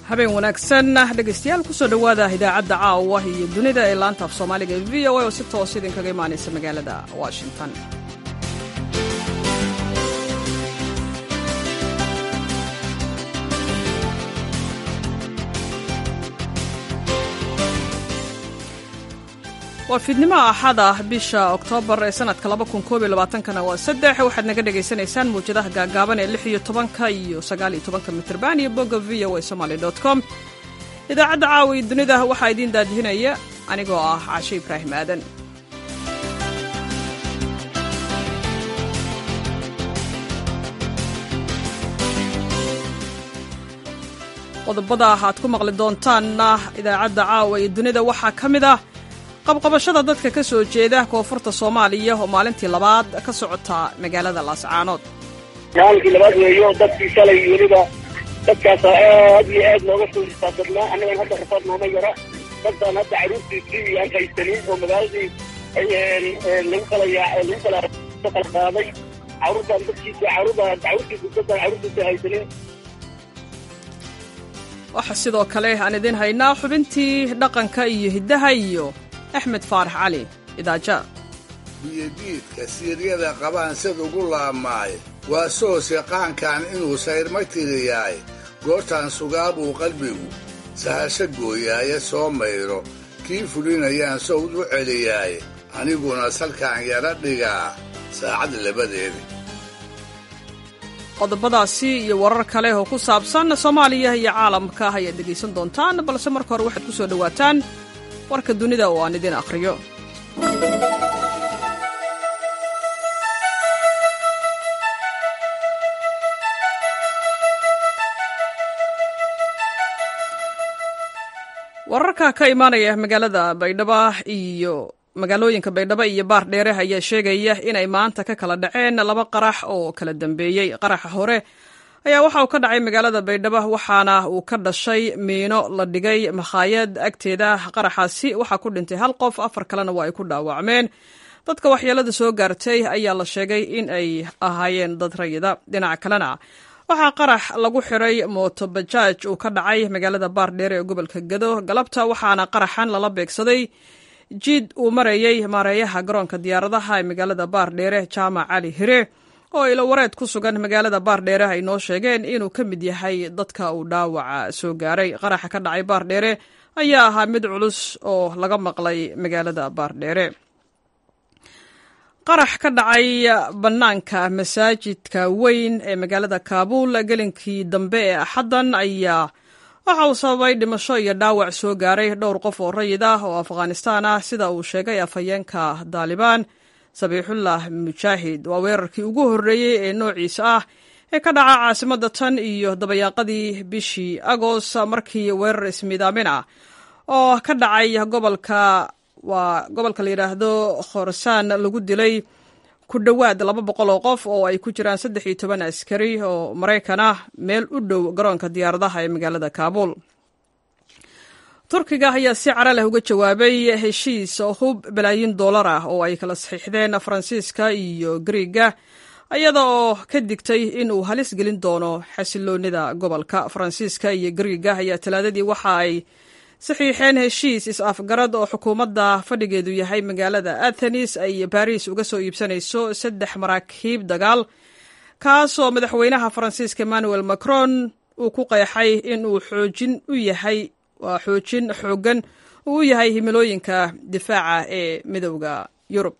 habeen wanaagsan dhegaystayaal kusoo dhowaada idaacadda caawa iyo dunida ee laanta af soomaaliga ee v o a oo si toos idinkaga imaanaysa magaalada washington waa fiidnimo axada bisha oktoobar ee sanadka kana waa saddex waxaad naga dhagaysanaysaan mawjadaha gaagaaban ee lix iyo tobanka iyo sagaal iyo tobanka mitrban iyo bogga v o a somaly com idaacadda caawa iyo dunida waxaa idiin daadihinaya anigoo ah cashe ibraahim aadan qodobada aad ku maqli doontaanna idaacadda caawa iyo dunida waxaa ka mid ah qabqabashada dadka ka soo jeeda koonfurta soomaaliya oo maalintii labaad ka socota magaalada laascaanood maalinkii labaad weeyo dadkii shalay weliba dadkaasa aad iyo aad nooga soo istaadadnaa annagan hadda rafaad nooma yara dadbaan hadda caruurtiisii aan haysanin oo magaaladii lagu kala lagu kala kala qaaday caruurtaan dadkiisa caruurtaan caruurtiisa dadaan caruurtiisa haysanin waxaa sidoo kale aan idin haynaa xubintii dhaqanka iyo hiddaha iyo axmed faarax cali idaaja biyodiidka siiryada qabaan sid ugu laabmaay waa soose qaankan inuu sayrma tiriyaay goortaan sugaabuu qalbigu sahasho gooyaaye soo mayro kii fulinayaan sowd u celiyaaye aniguna salkaan yara dhigaa saacad labadeeda qodobadaasi iyo warar kale oo ku saabsan soomaaliya iyo caalamka ayaad dhegaysan doontaan balse marka hore waxaad ku soo dhowaataan warka dunida oo aan idin akhriyo wararka ka imaanaya magaalada baydhabo iyo magaalooyinka baydhabo iyo baar dheere ayaa sheegaya inay maanta ka kala dhaceen laba qarax oo kala dambeeyey qaraxa hore ayaa waxa uu ka dhacay magaalada baydhabo waxaana uu ka dhashay miino la dhigay makhaayad agteeda qaraxaasi waxaa ku dhintay hal qof afar kalena waa ay ku dhaawacmeen dadka waxyeelada soo gaartay ayaa la sheegay in ay ahaayeen dad rayida dhinaca kalena waxaa qarax lagu xiray mootobajaaj uu ka dhacay magaalada baardheere ee gobolka gado galabta waxaana qaraxan lala beegsaday jiid uu marayey maareeyaha garoonka diyaaradaha ee magaalada baardheere jaamac cali hire oo ilo wareed ku sugan magaalada baardheere ay noo sheegeen inuu ka mid yahay dadka uu dhaawaca soo gaaray qaraxa ka dhacay baardheere ayaa ahaa mid culus oo laga maqlay magaalada baardheere qarax ka dhacay bannaanka masaajidka weyn ee magaalada kaabuul gelinkii dambe ee axaddan ayaa waxa uu sababay dhimasho iyo dhaawac soo gaaray dhowr qof oo rayid ah oo afghanistaan ah sida uu sheegay afhayeenka daalibaan sabiixullah mujaahid waa weerarkii ugu horreeyey ee noociisa ah ee ka dhaca caasimadda tan iyo dabayaaqadii bishii agost markii weerar ismiidaamin ah oo ka dhacay gobolka waa gobolka la yidhaahdo khorsaan lagu dilay ku dhowaad laba boqol oo qof oo ay ku jiraan saddex iyo toban askari oo maraykan ah meel u dhow garoonka diyaaradaha ee magaalada kaabuul turkiga ayaa si cara leh uga jawaabay heshiis hub balaayin dollar ah oo ay kala saxiixdeen faransiiska iyo griiga iyada oo ka digtay in uu halis gelin doono xasiloonida gobolka faransiiska iyo griiga ayaa talaadadii waxa ay saxiixeen heshiis is-afgarad oo xukuumadda fadhigeedu yahay magaalada athenis ay baris uga soo iibsanayso saddex maraakiib dagaal kaasoo madaxweynaha faransiiska emmanuel macron uu ku qeexay in uu xoojin u yahay waa xoojin xooggan uu u yahay himilooyinka difaaca ee midowda yurub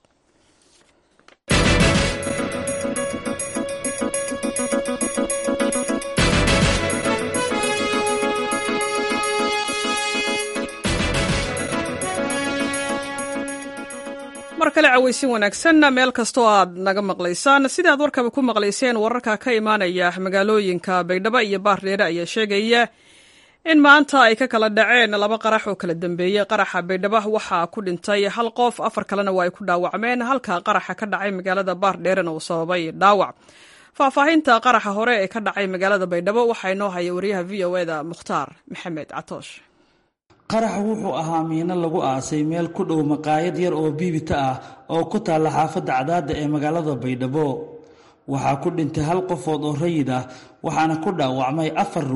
mar kale cawaysin wanaagsan meel kastoo aad naga maqlaysaan sida aad warkaba ku maqlayseen wararka ka imaanaya magaalooyinka baydhabo iyo baardheere ayaa sheegaya in maanta ay ka kala dhaceen laba qarax oo kala dambeeyey qaraxa baydhabo waxaa ku dhintay hal qof afar kalena waa ay ku dhaawacmeen halka qaraxa ka dhacay magaalada baardheerena uu sababay dhaawac faahfaahinta qaraxa hore ee ka dhacay magaalada baydhabo waxaa inoo haya wariyaha v o eda mukhtaar maxamed catoosh qaraxa wuxuu ahaa miino lagu aasay meel ku dhow maqaayad yar oo biibita ah oo ku taalla xaafadda cadaadda ee magaalada baydhabo waxaa ku dhintay hal qofood oo rayid ah waxaana ku dhaawacmay afar ruux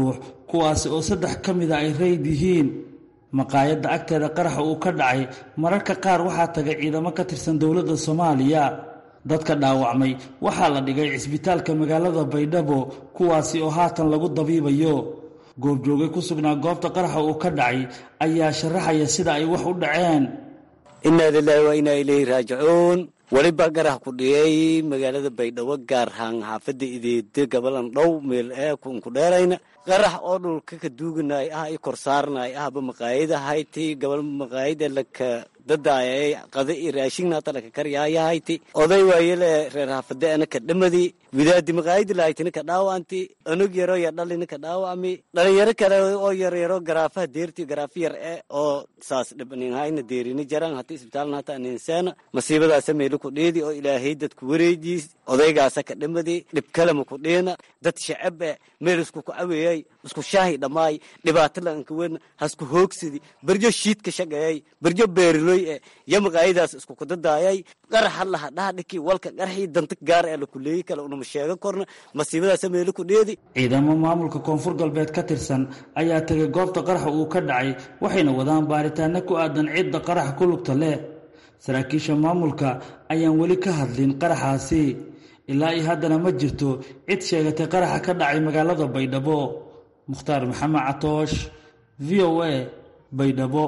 kuwaasi oo saddex ka mida ay rayd yihiin maqaayadda agteeda qaraxa uu ka dhacay mararka qaar waxaa tagay ciidamo ka tirsan dowladda soomaaliya dadka dhaawacmay waxaa la dhigay cisbitaalka magaalada baydhabo kuwaasi oo haatan lagu dabiibayo goobjoogay ku sugnaa goobta qaraxa uu ka dhacay ayaa sharaxaya sida ay wax u dhaceen innaa lilaahi waa inaa ilayhi raajicuun weliba garax ku dhiyey magaalada baydhabo gaar ahaan xaafadda ideede gabalan dhow meel ee kunku dheerayna qarax oo dhulka ka duuganay ah i kor saarnay ahba maqaayadahayti gabal maqaayada laka dadaayay qada i raashingna hata laka karyayahayti oday waayele reer xaafade ana ka dhamadi widaadi maqaayadi lahaytina ka dhaawanti anug yaro ya dhalina ka dhaawami dhalinyaro kale oo yaryaro garaafaha deerti garaafa yar e oo saas dhibninhayna deerini jaran hata isbitaalna hata aninseena masiibadaasa meelo ku dhiidi oo ilaahay dadku wareejiis odaygaasa ka dhamadi dhib kalema ku dhiina dad shacab e meel isku ku caweeyay isku shaahi dhammaay dhibaato laanka wen hasku hoogsidi berjo shiidka shaqeeyay berjo beeriloy e yo maqaayadaas isku kudadaayay qaraxa laha dhaadhiki walka qaraxii danta gaar ee lakuleeyi kale unama sheegan korna masiibadaasa meelo ku dheedi ciidamo maamulka koonfur galbeed ka tirsan ayaa tegay goobta qaraxa uu ka dhacay waxayna wadaan baaritaano ku aadan cidda qaraxa ku lugta leh saraakiisha maamulka ayaan weli ka hadlin qaraxaasi ilaa iyo haddana ma jirto cid sheegatay qaraxa ka dhacay magaalada baydhabo mukhtaar maxamed catoosh v o a baydhabo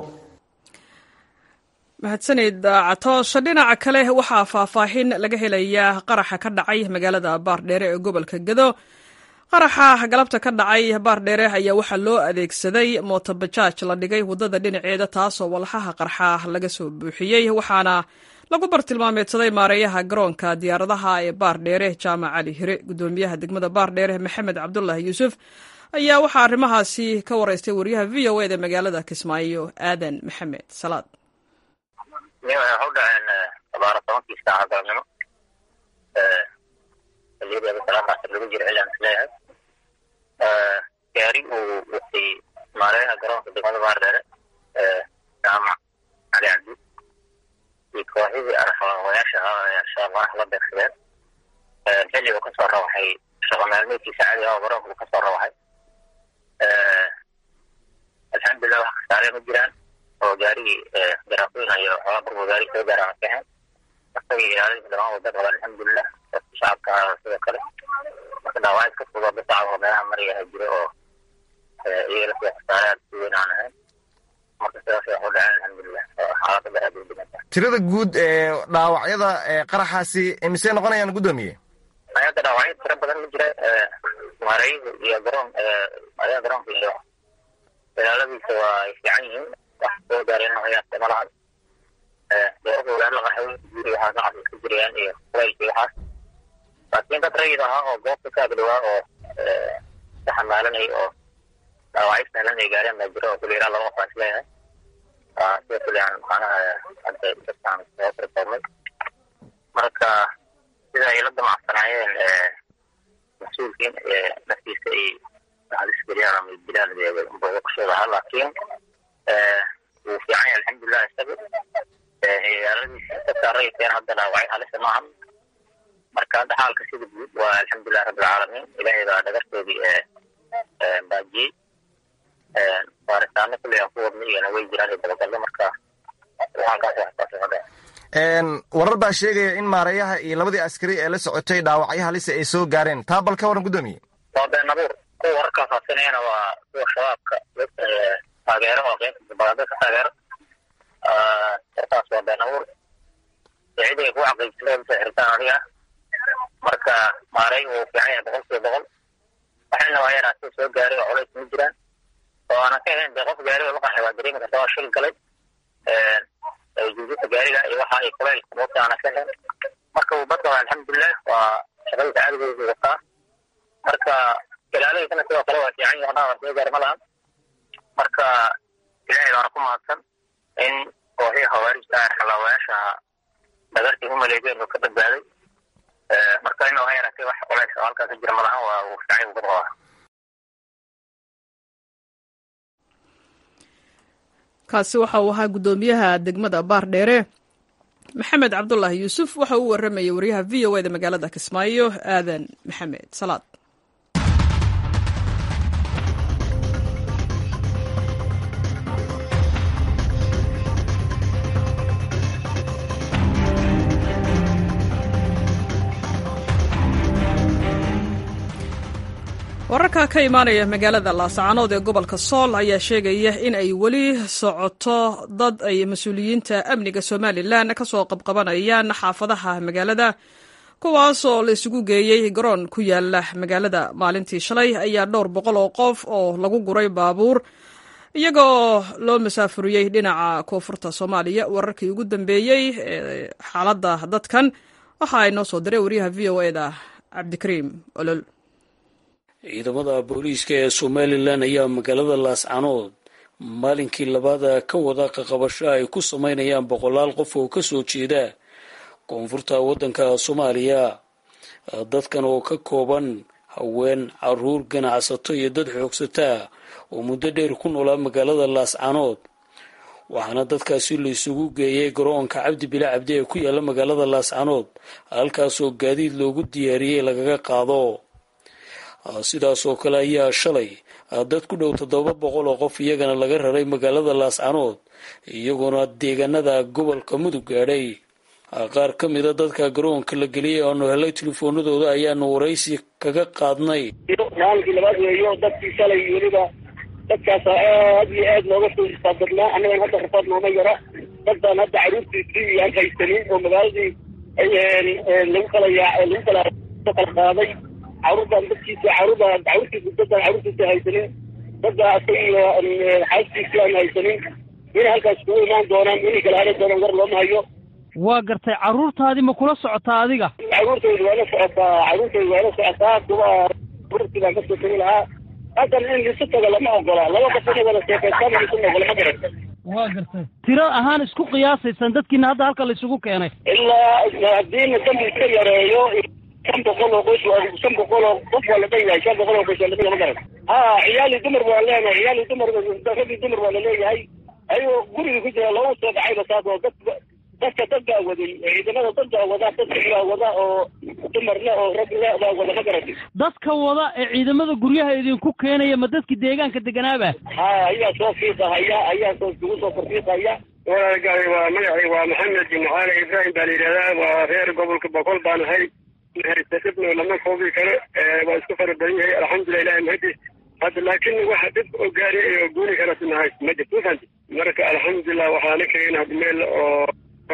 mahadsanid catoosh dhinaca kale waxaa faahfaahin laga helayaa qaraxa ka dhacay magaalada baardheere ee gobolka gedo qaraxa galabta ka dhacay baardheere ayaa waxaa loo adeegsaday mootobajaaj la dhigay waddada dhinaceeda taasoo walxaha qarxa laga soo buuxiyey waxaana lagu bartilmaameedsaday maareeyaha garoonka diyaaradaha ee baardheere jaamac cali hire gudoomiyaha degmada baardheere maxamed cabdulaahi yuusuf ayaa waxaa arrimahaasi ka wareystay wariyaha v o eda magaalada kismaayo aadan maxamed salaad waxay u dhaceen abaara tobankii saaca galabnimo xiliyadeeda salaadaas lagu jiro cilaan isleeyahay gaari uu watay maareeyaha garoonka degmada baardheere jaamac cali cabdi iyo kooxidii arxawayaasha ahaa ee al-shabaab qarax la beegsadeen xilli uu kasoo rawaxay shaqo maalmeedkiisa cadi ah oo garoonka uu kasoo rawaxay alxamdulilah wax kasaaree ma jiraan oo gaarigii garaafoyn iyo xoogaa burbu gaari soo gaaraan kahen isagii ilaalinta dhamaan wada qaba alxamdulilah dadka shacabka sidoo kale marka dhaawacid ka fudo dad shacabka meelaha maraya jiro oo iyaga sida khasaare aad si weyn aan ahayn marka sidaas wax u dhaceen alxamdulilah xaaladda aad u dhiganta tirada guud ee dhaawacyada qaraxaasi imisee noqonayaan guddoomiye hadda dhaawacyo tiro badan ma jira maareeyuhu iyo garoon maareeyaha garoonka iyo ilaaladiisa waa ay fiican yihiin wax soo gaareen hayaasta malahan dooradda walaal la qaxay guri waxaa nacas iska jirayaan iyo kulaylkii waxaas laakiin dad rayid ahaa oo goobta ka agdhawaa oo ka xamaalanay oo dhaawacyo sahlan ay gaareen baa jira oo kuli ilaa laba qof aan isleeyahay sida kuli aan macnaha hadda dadkaan soo tirtoomay marka sida ay la damacsanaayeen mas-uulkiin naftiisa ay halis geliyaan ama dilaan booqashooda ahaa laakiin wuu fiican yahay alxamdulilah isaga ilaaladiisa dadka rayidkeen hadda dhaawacay halisa maahan marka hadda xaalka sida guud waa alxamdulilah rabbilcaalamiin ilaahay baa dhagartoodii baajiyey baaritaano kulli aan ku wadnay iyona way jiraan iyo dabagallo marka halkaas waxtaas waxu dhaca warar baa sheegaya in maareeyaha iyo labadii askari ee la socotay dhaawacyo halisa ay soo gaareen taa bal ka waran guddoomiye waa been abuur kuwa wararkaa faasinayana waa kuwa shabaabka dadka taageero oo qeybta dabaqada ka taageero warkaas waa been abuur ciday ku xaqiijisay usoo xiritaan adiga marka maareey wuu fiican yahay boqol kiiba boqol waxayna waa yaraatay soo gaaray oo culays ma jiraan oo aanan ka ahayn dee qof gaari oo la qaxay waa dareemi karta waa shil galay juujuta gaariga iyo waxa ay kulaylka moogta aanan ka ahayn marka uu badqaba alxamdulilah waa shaqadiisa caadigeedu wataa marka ilaaladiisana sidoo kale waa fiican yahay waa soo gaari ma lahan marka ilaahay baana ku mahadsan in kooxii khawaarijta ah xalaawayaasha dhagartii u maleegeen uu ka badbaaday marka in waa yaraatay wax culays oo halkaas ka jira ma lahan waa uu fiican uu badqaba kaasi waxa uu ahaa guddoomiyaha degmada baardheere maxamed cabdulaahi yuusuf waxa uu waramayay wariyaha v o eda magaalada kismaayo aadan maxamed salaad wararka ka imaanaya magaalada laascaanood ee gobolka sool ayaa sheegaya in ay weli socoto dad ay mas-uuliyiinta amniga somalilan ka soo qabqabanayaan xaafadaha magaalada kuwaas oo la isugu geeyey garoon ku yaala magaalada maalintii shalay ayaa dhowr boqol oo qof oo lagu guray baabuur iyagoo loo masaafuriyey dhinaca koonfurta soomaaliya wararkii ugu dambeeyey ee xaaladda dadkan waxa ay noo soo diray wariyaha v o e da cabdikariim olol ciidamada booliiska ee somalilan ayaa magaalada laascanood maalinkii labaad ka wada qaqabasho ay ku sameynayaan boqolaal qof oo kasoo jeeda koonfurta waddanka soomaaliya dadkan oo ka kooban haween caruur ganacsato iyo dad xoogsataa oo muddo dheer ku noolaa magaalada laascanood waxaana dadkaasi la isugu geeyay garoonka cabdi bila cabdi ee ku yaala magaalada laascanood halkaasoo gaadiid loogu diyaariyey lagaga qaado sidaas oo kale ayaa shalay dad ku dhow toddoba boqol oo qof iyagana laga raray magaalada laascanood iyagoona deegaanada gobolka mudug gaadhay qaar ka mida dadka garoonka la geliyay oanu helay telefoonadooda ayaanu waraysi kaga qaadnay maalinkii labaad weeyo dadkii shalay weliba dadkaasa aad iyo aad looga soo istaadadnaa annagan hadda rafaad nooma yara dad baan hadda caruurtiisii aan haysanin oo magaaladii lagu kala yaa lagu kala kala qaaday caruurtaan dadkiisa caruurda caruurtiisa dadaan caruurtiisa haysanin dadda asaga iyo xaaskiisii aan haysanin inay halkaas kugu imaan doonaan inay kala haran doonaan war looma hayo waa gartay carruurtaadii ma kula socotaa adiga caruurtayda waa la socotaa caruurtayda waa la socotaa kuwa caruurtii baan kasoo tegi lahaa haddan in lisu tago lama ogola laba qof inay wada sheekaystaan lisu ogola ma garata waa gartay tiro ahaan isku qiyaasaysaan dadkiina hadda halka la isugu keenay ilaa haddiina dambi iska yareeyo shan boqol oo qoys shan boqol oo qof waa la dhan yahay shan boqol oo qoys waa la dhan yahay ma garata ha ciyaali dumar waa leenahay ciyaali dumar ragii dumar waa laleeyahay ayagoo guriga ku jira loogu soo dhacayba saas oo dad dadka dad baa waday ciidamada dad baa wada dad baa wada oo dumar le oo rag le baa wada ma garatay dadka wada ee ciidamada guryaha idinku keenaya ma dadkii deegaanka deganaaba ha ayaa soo fiiqahaya ayaa soo isugu soo korfiiqaya walaalgaay waa magacay waa maxamed bin caali ibraahim baa la yidhahdaa waa reer gobolka boqol baan ahay haysatibno lama koobi karo waa isku fara badan yahay alxamdulilah ilahi mahadis hadda laakiin waxa dib oo gaari oo guuri kara sinahay ma jirto mafahanti marka alxamdulilah waxaa la keenay hadda meel oo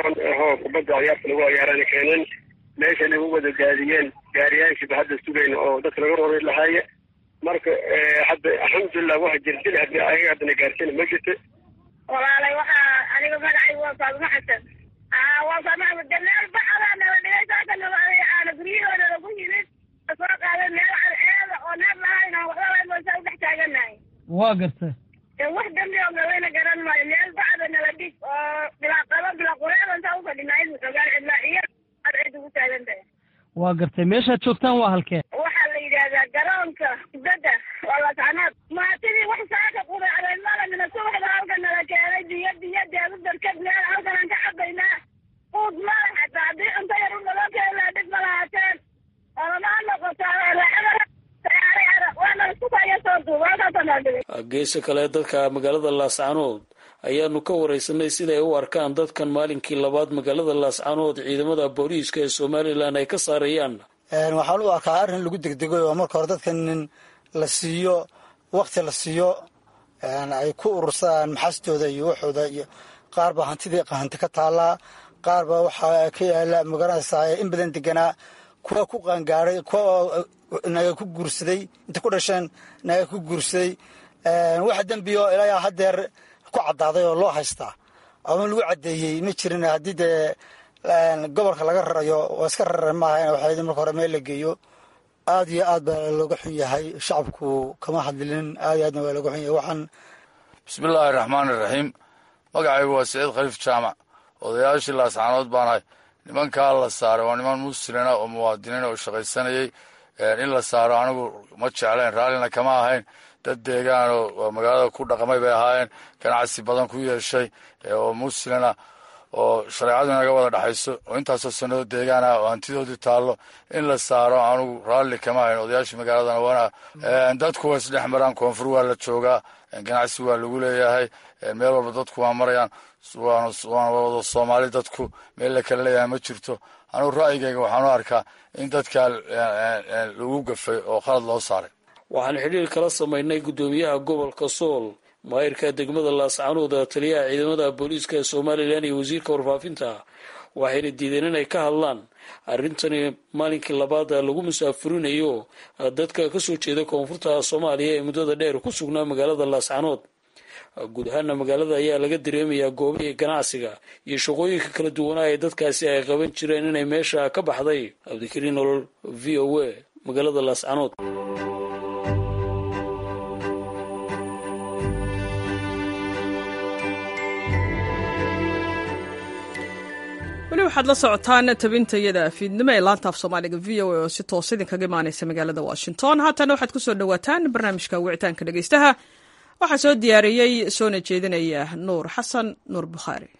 ho kubadda ciyaarta lagu ciyaarana keeneen meesha lagu wada gaadiyeen gaariyaashiiba hadda sugayna oo dadka laga rori lahaaye marka hadda alxamdulilah waxa jirdil hadii ayaga haddana gaarsiina ma jirto walaalay waxaa aniga magacay waa faaduma xasan waa faaduma meel bacada nala dhigay saaka aana guryahooda lagu yimid soo qaaday meel carceeda oo neef lahayna waxba layn waysa udhex taaganahay waa gartay wax dambi oo gaweyna garan maayo meel bacda nala dhig oo bilaaqado bilaaqureen intaa ufadhinaa in xogaan cidlaa iyo ad cid ugu taagan tahay waa gartay meeshaad joogtaan waa halkee waxaa la yidhaahdaa garoonka kubadda waa lascanood maatidii wax saaka qudacday malamina subaxda halka nala keenay biyo biyo deedu darkad meel halkanaan ka cabaynaa quud mala xataa haddii cunto yar u naloo keenaa dhib ma lahaateen olamaa noqotaa geesa kale dadka magaalada laascanood ayaanu ka wareysanay siday u arkaan dadkan maalinkii labaad magaalada laascanood ciidamada booliiska ee somalilan ay ka saarayaan waxaan u arkaa arrin lagu degdegay oo marka hore dadkan la siiyo wakti la siiyo ay ku urursadaan maxaastooda iyo waxooda iyo qaar baa hantidii hanti ka taallaa qaar baa waxaa ka yaala magaranaysaa in badan deganaa kuwa ku qaangaaray kuwa naga ku guursaday inta ku dhasheen naga ku guursaday waxa dembiyo ilaa hadeer ku caddaaday oo loo haystaa ama lagu caddeeyey ma jirin haddii dee gobolka laga rarayo waa iska rara maaha waxaa marka hore meel la geeyo aad iyo aad baa looga xun yahay shacabku kama hadlinin aad iyo aadna waa looga xun yahay waxaan bismillaahi raxmaani raxiim magacaygu waa saciid khaliif jaamac odayaashii laascaanood baanahay nimankaa la saaray waa niman muslina oo muwaadiniin oo shaqaysanayey in la saaro anigu ma jeclayn raallina kama ahayn dad deegaan oo magaalada ku dhaqmay bay ahaayeen ganacsi badan ku yeeshay oo muslina oo shareecadu inaga wada dhexayso oo intaasoo sanado deegaan ah oo hantidoodii taallo in la saaro anigu raalli kama ahayn odayaashii magaaladana wana dadku waa isdhex maraan koonfur waa la joogaa ganacsi waa lagu leeyahay meel walba dadku waa marayaan waana wada soomaali dadku meel la kala leeyahay ma jirto anugu ra'yigayga waxaan u arkaa in dadkaa lagu gafay oo khalad loo saaray waxaan xidhiir kala samaynay guddoomiyaha gobolka sool maayirka degmada laascaanood taliyaha ciidamada booliiska ee somalilan iyo wasiirka warfaafinta waxayna diideen inay ka hadlaan arrintani maalinkii labaad lagu musaafurinayo dadka kasoo jeeda koonfurta soomaaliya ee muddada dheer ku sugnaa magaalada laascaanood guud ahaana magaalada ayaa laga dareemayaa goobihii ganacsiga iyo shaqooyinka kala duwanaa ee dadkaasi ay qaban jireen inay meesha ka baxday cabdikariin nolol v o a magaalada laascaanood weli waxaad la socotaan tabintayada fiidnimo ee laanta af soomaaliga v o a oo si toos idinkaga imaaneysa magaalada washington haatana waxaad ku soo dhowaataan barnaamijka wicitaanka dhegeystaha waxaa soo diyaariyey soona jeedinaya nuur xasan nuur bukhaari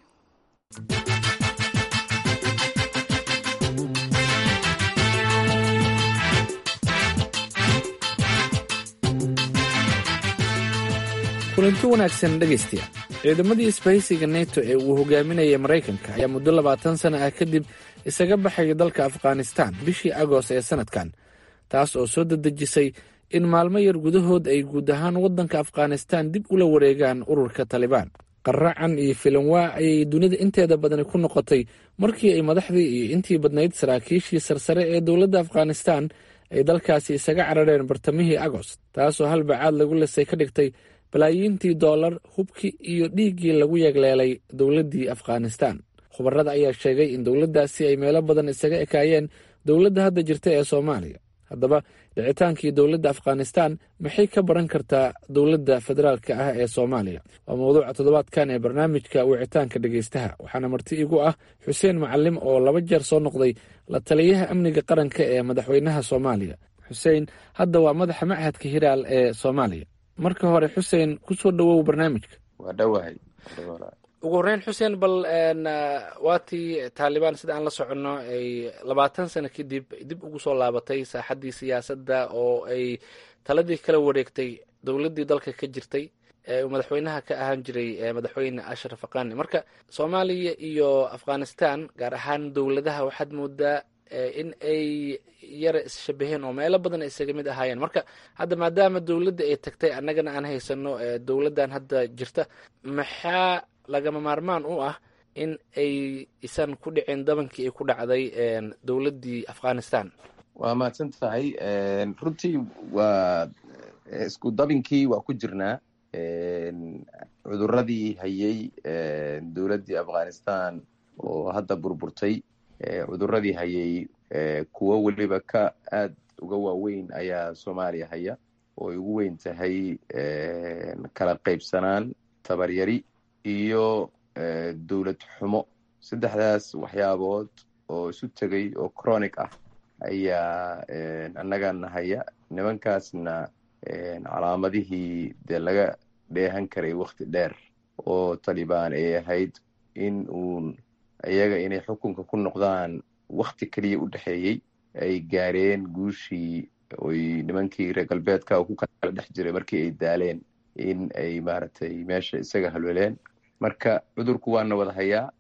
kulanti wanaagsan dhegaystayaal ciidamadii isbahaysiga neto ee uu hogaaminayay maraykanka ayaa muddo labaatan sana ah kadib isaga baxaya dalka afghanistan bishii agost ee sanadkan taas oo soo dedejisay in maalmo yar gudahood ay guud ahaan waddanka afghanistan dib ula wareegaan ururka talibaan qaracan iyo filanwaa ayay dunida inteeda badani ku noqotay markii ay madaxdii iyo intii badnayd saraakiishii sarsare ee dowladda afghanistan ay dalkaasi isaga carareen bartamihii agost taasoo halbacaad lagu lisay ka dhigtay balaayiintii dollar hubkii iyo dhiiggii lagu yeegleelay dowladdii afghanistan khubarada ayaa sheegay in dowladdaasi ay meelo badan isaga ekaayeen dowladda hadda jirta ee soomaaliya haddaba dhicitaankii dowladda afghanistan maxay ka baran kartaa dowladda federaalka ah ee soomaaliya waa mawduuca toddobaadkan ee barnaamijka wicitaanka dhegeystaha waxaana marti igu ah xuseen macalim oo laba jeer soo noqday la taliyaha amniga qaranka ee madaxweynaha soomaaliya xuseen hadda waa madaxa machadka hiraal ee soomaaliya marka hore xuseen kusoo dhawow barnaamijka waa dhowahay ugu horreyn xuseen bal waatii taalibaan sida aan la soconno ay labaatan sano kadib dib ugu soo laabatay saaxaddii siyaasadda oo ay taladii kala wareegtay dowladdii dalka ka jirtay ee uu madaxweynaha ka ahaan jiray madaxweyne ashraf aqani marka soomaaliya iyo afghanistan gaar ahaan dowladaha waxaad moodaa in ay yara isshabaheen oo meelo badan ay isaga mid ahaayeen marka hadda maadaama dowladda ay tagtay annagana aan haysano dowladdan hadda jirta maxaa lagama maarmaan u ah in ay isan ku dhicin dabankii ay ku dhacday dowladdii afghanistan waa mahadsan tahay runtii waa isku dabinkii waa ku jirnaa cuduradii hayay dowladdii afghanistan oo hadda burburtay cuduradii hayay kuwo weliba ka aad uga waaweyn ayaa soomaaliya haya oo ay ugu weyn tahay kala qaybsanaan tabaryari iyo dowlad xumo saddexdaas waxyaabood oo isu tegay oo chronic ah ayaa annagana haya nimankaasna calaamadihii dee laga dheehan karay wakti dheer oo talibaan ay ahayd in uun iyaga inay xukunka ku noqdaan wakti keliya u dhexeeyey ay gaareen guushii oy nimankii reer galbeedka ku kala dhex jiray markii ay daaleen in ay maaragtay meesha isaga halweleen marka cudurku waana wada hayaa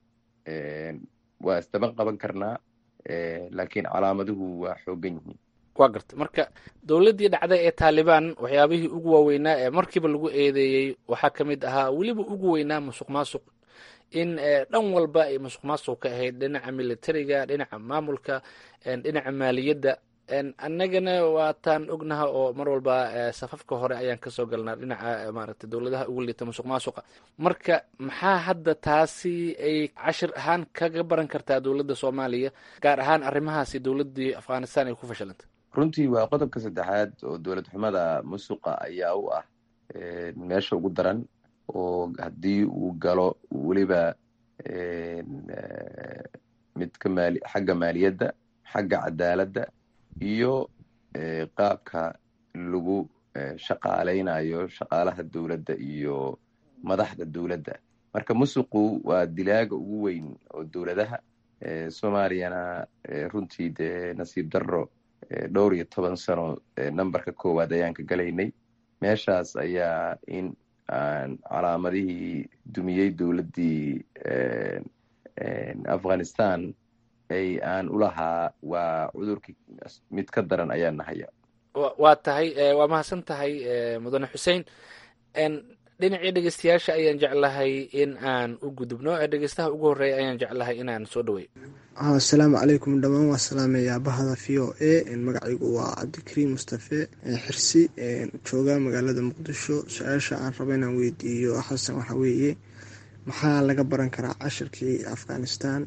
waa isdaban qaban karnaa laakiin calaamaduhu waa xoogan yihiin waa garta marka dowladdii dhacday ee taalibaan waxyaabihii ugu waaweynaa ee markiiba lagu eedeeyey waxaa ka mid ahaa weliba ugu weynaa musuq maasuq in dhan walba ay musuq maasuq ka ahayd dhinaca militariga dhinaca maamulka dhinaca maaliyadda annagana waataan ognaha oo mar walba safafka hore ayaan kasoo galnaa dhinaca maaragtay dowladaha ugu liita musuq maasuqa marka maxaa hadda taasi ay cashir ahaan kaga baran kartaa dowladda soomaaliya gaar ahaan arrimahaasi dowladdii afghanistan ay ku fashilantay runtii waa qodobka saddexaad oo dowlad xumada musuqa ayaa u ah meesha ugu daran oo haddii uu galo weliba midka maali xagga maaliyadda xagga cadaaladda iyo qaabka lagu shaqaaleynayo shaqaalaha dowladda iyo madaxda dowladda marka musuqu waa dilaaga ugu weyn oo dowladaha soomaaliyana runtii dee nasiib darro dhowr iyo toban sano numberka koowaad ayaan ka galaynay meeshaas ayaa in aan calaamadihii dumiyey dowladdii afghanistan ay aan ulahaa waa cudurkii mid ka daran ayaa nahaya waa tahay waa mahadsan tahay mudane xuseen dhinacii dhegeystayaasha ayaan jeclahay in aan u gudubno dhegeystaha ugu horeeya ayaan jeclahay inaan soo dhawey asalaamu calaykum dhammaan waa salaamayaa bahda v o a magacaygu waa cabdikariim mustafe xirsi jooga magaalada muqdisho su-aasha aan rabo inaan weydiiyo xasan waxa weeye maxaa laga baran karaa cashirkii afghanistan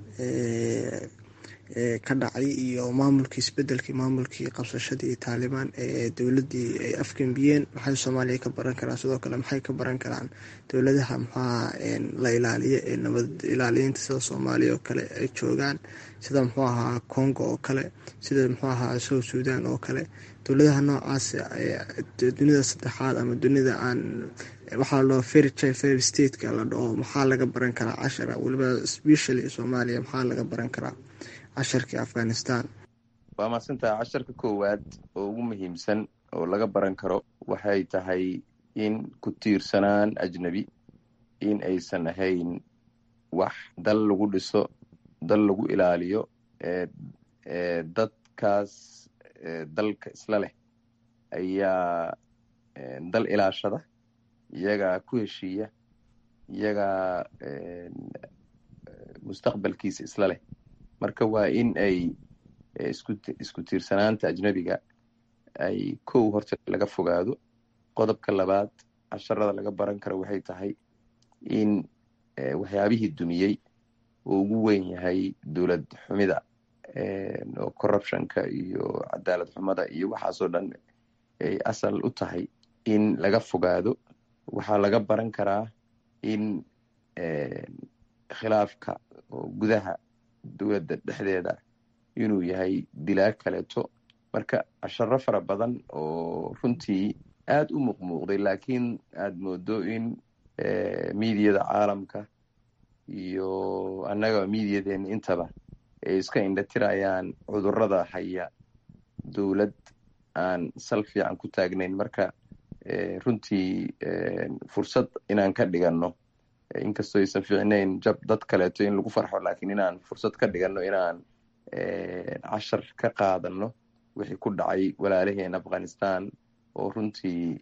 ka dhacay iyo maamulkii isbedelkii maamulkii qabsashadii taalibaan ee dowladii ay afgembiyeen maxay soomaaliya ka baran karaan sidoo kale maxay ka baran karaan dowladaha maxaa la ilaaliyo ee nabad ilaaliyiinta sida soomaaliya oo kale ay joogaan sida muxuu ahaa congo oo kale sida muxuu ahaa south sudan oo kale dowladaha noocaas dunida saddexaad ama dunida aan waxaa loo ferry ferry stateka la dhaho maxaa laga baran karaa cashara weliba specially soomaaliya maxaa laga baran karaa casharkii afghanistan waa mahadsantaha casharka koowaad oo ugu muhiimsan oo laga baran karo waxay tahay in ku tiirsanaan ajnebi in aysan ahayn wax dal lagu dhiso dal lagu ilaaliyo dadkaas dalka isla leh ayaa dal ilaashada iyagaa ku heshiiya iyagaa mustaqbalkiisa isla leh marka waa in ay isku tiirsanaanta ajnebiga ay kow horta laga fogaado qodobka labaad casharada laga baran karo waxay tahay in waxyaabihii dumiyey oo ugu weyn yahay dowlad xumida oo corruptionka iyo cadaalad xumada iyo waxaasoo dhan ay asal u tahay in laga fogaado waxaa laga baran karaa in khilaafka oo gudaha dowladda dhexdeeda inuu yahay dilaa kaleeto marka casharo fara badan oo runtii aad u muuqmuuqday laakiin aad moodo in miidiyada caalamka iyo annaga miidiyadeena intaba ay iska indhatirayaan cudurrada haya dowlad aan sal fiican ku taagnayn marka runtii fursad inaan ka dhiganno inkastoo aysan fiicnayn jab dad kaleeto in lagu farxo laakiin inaan fursad ka dhiganno inaan cashar ka qaadanno wixii ku dhacay walaalaheen afghanistan oo runtii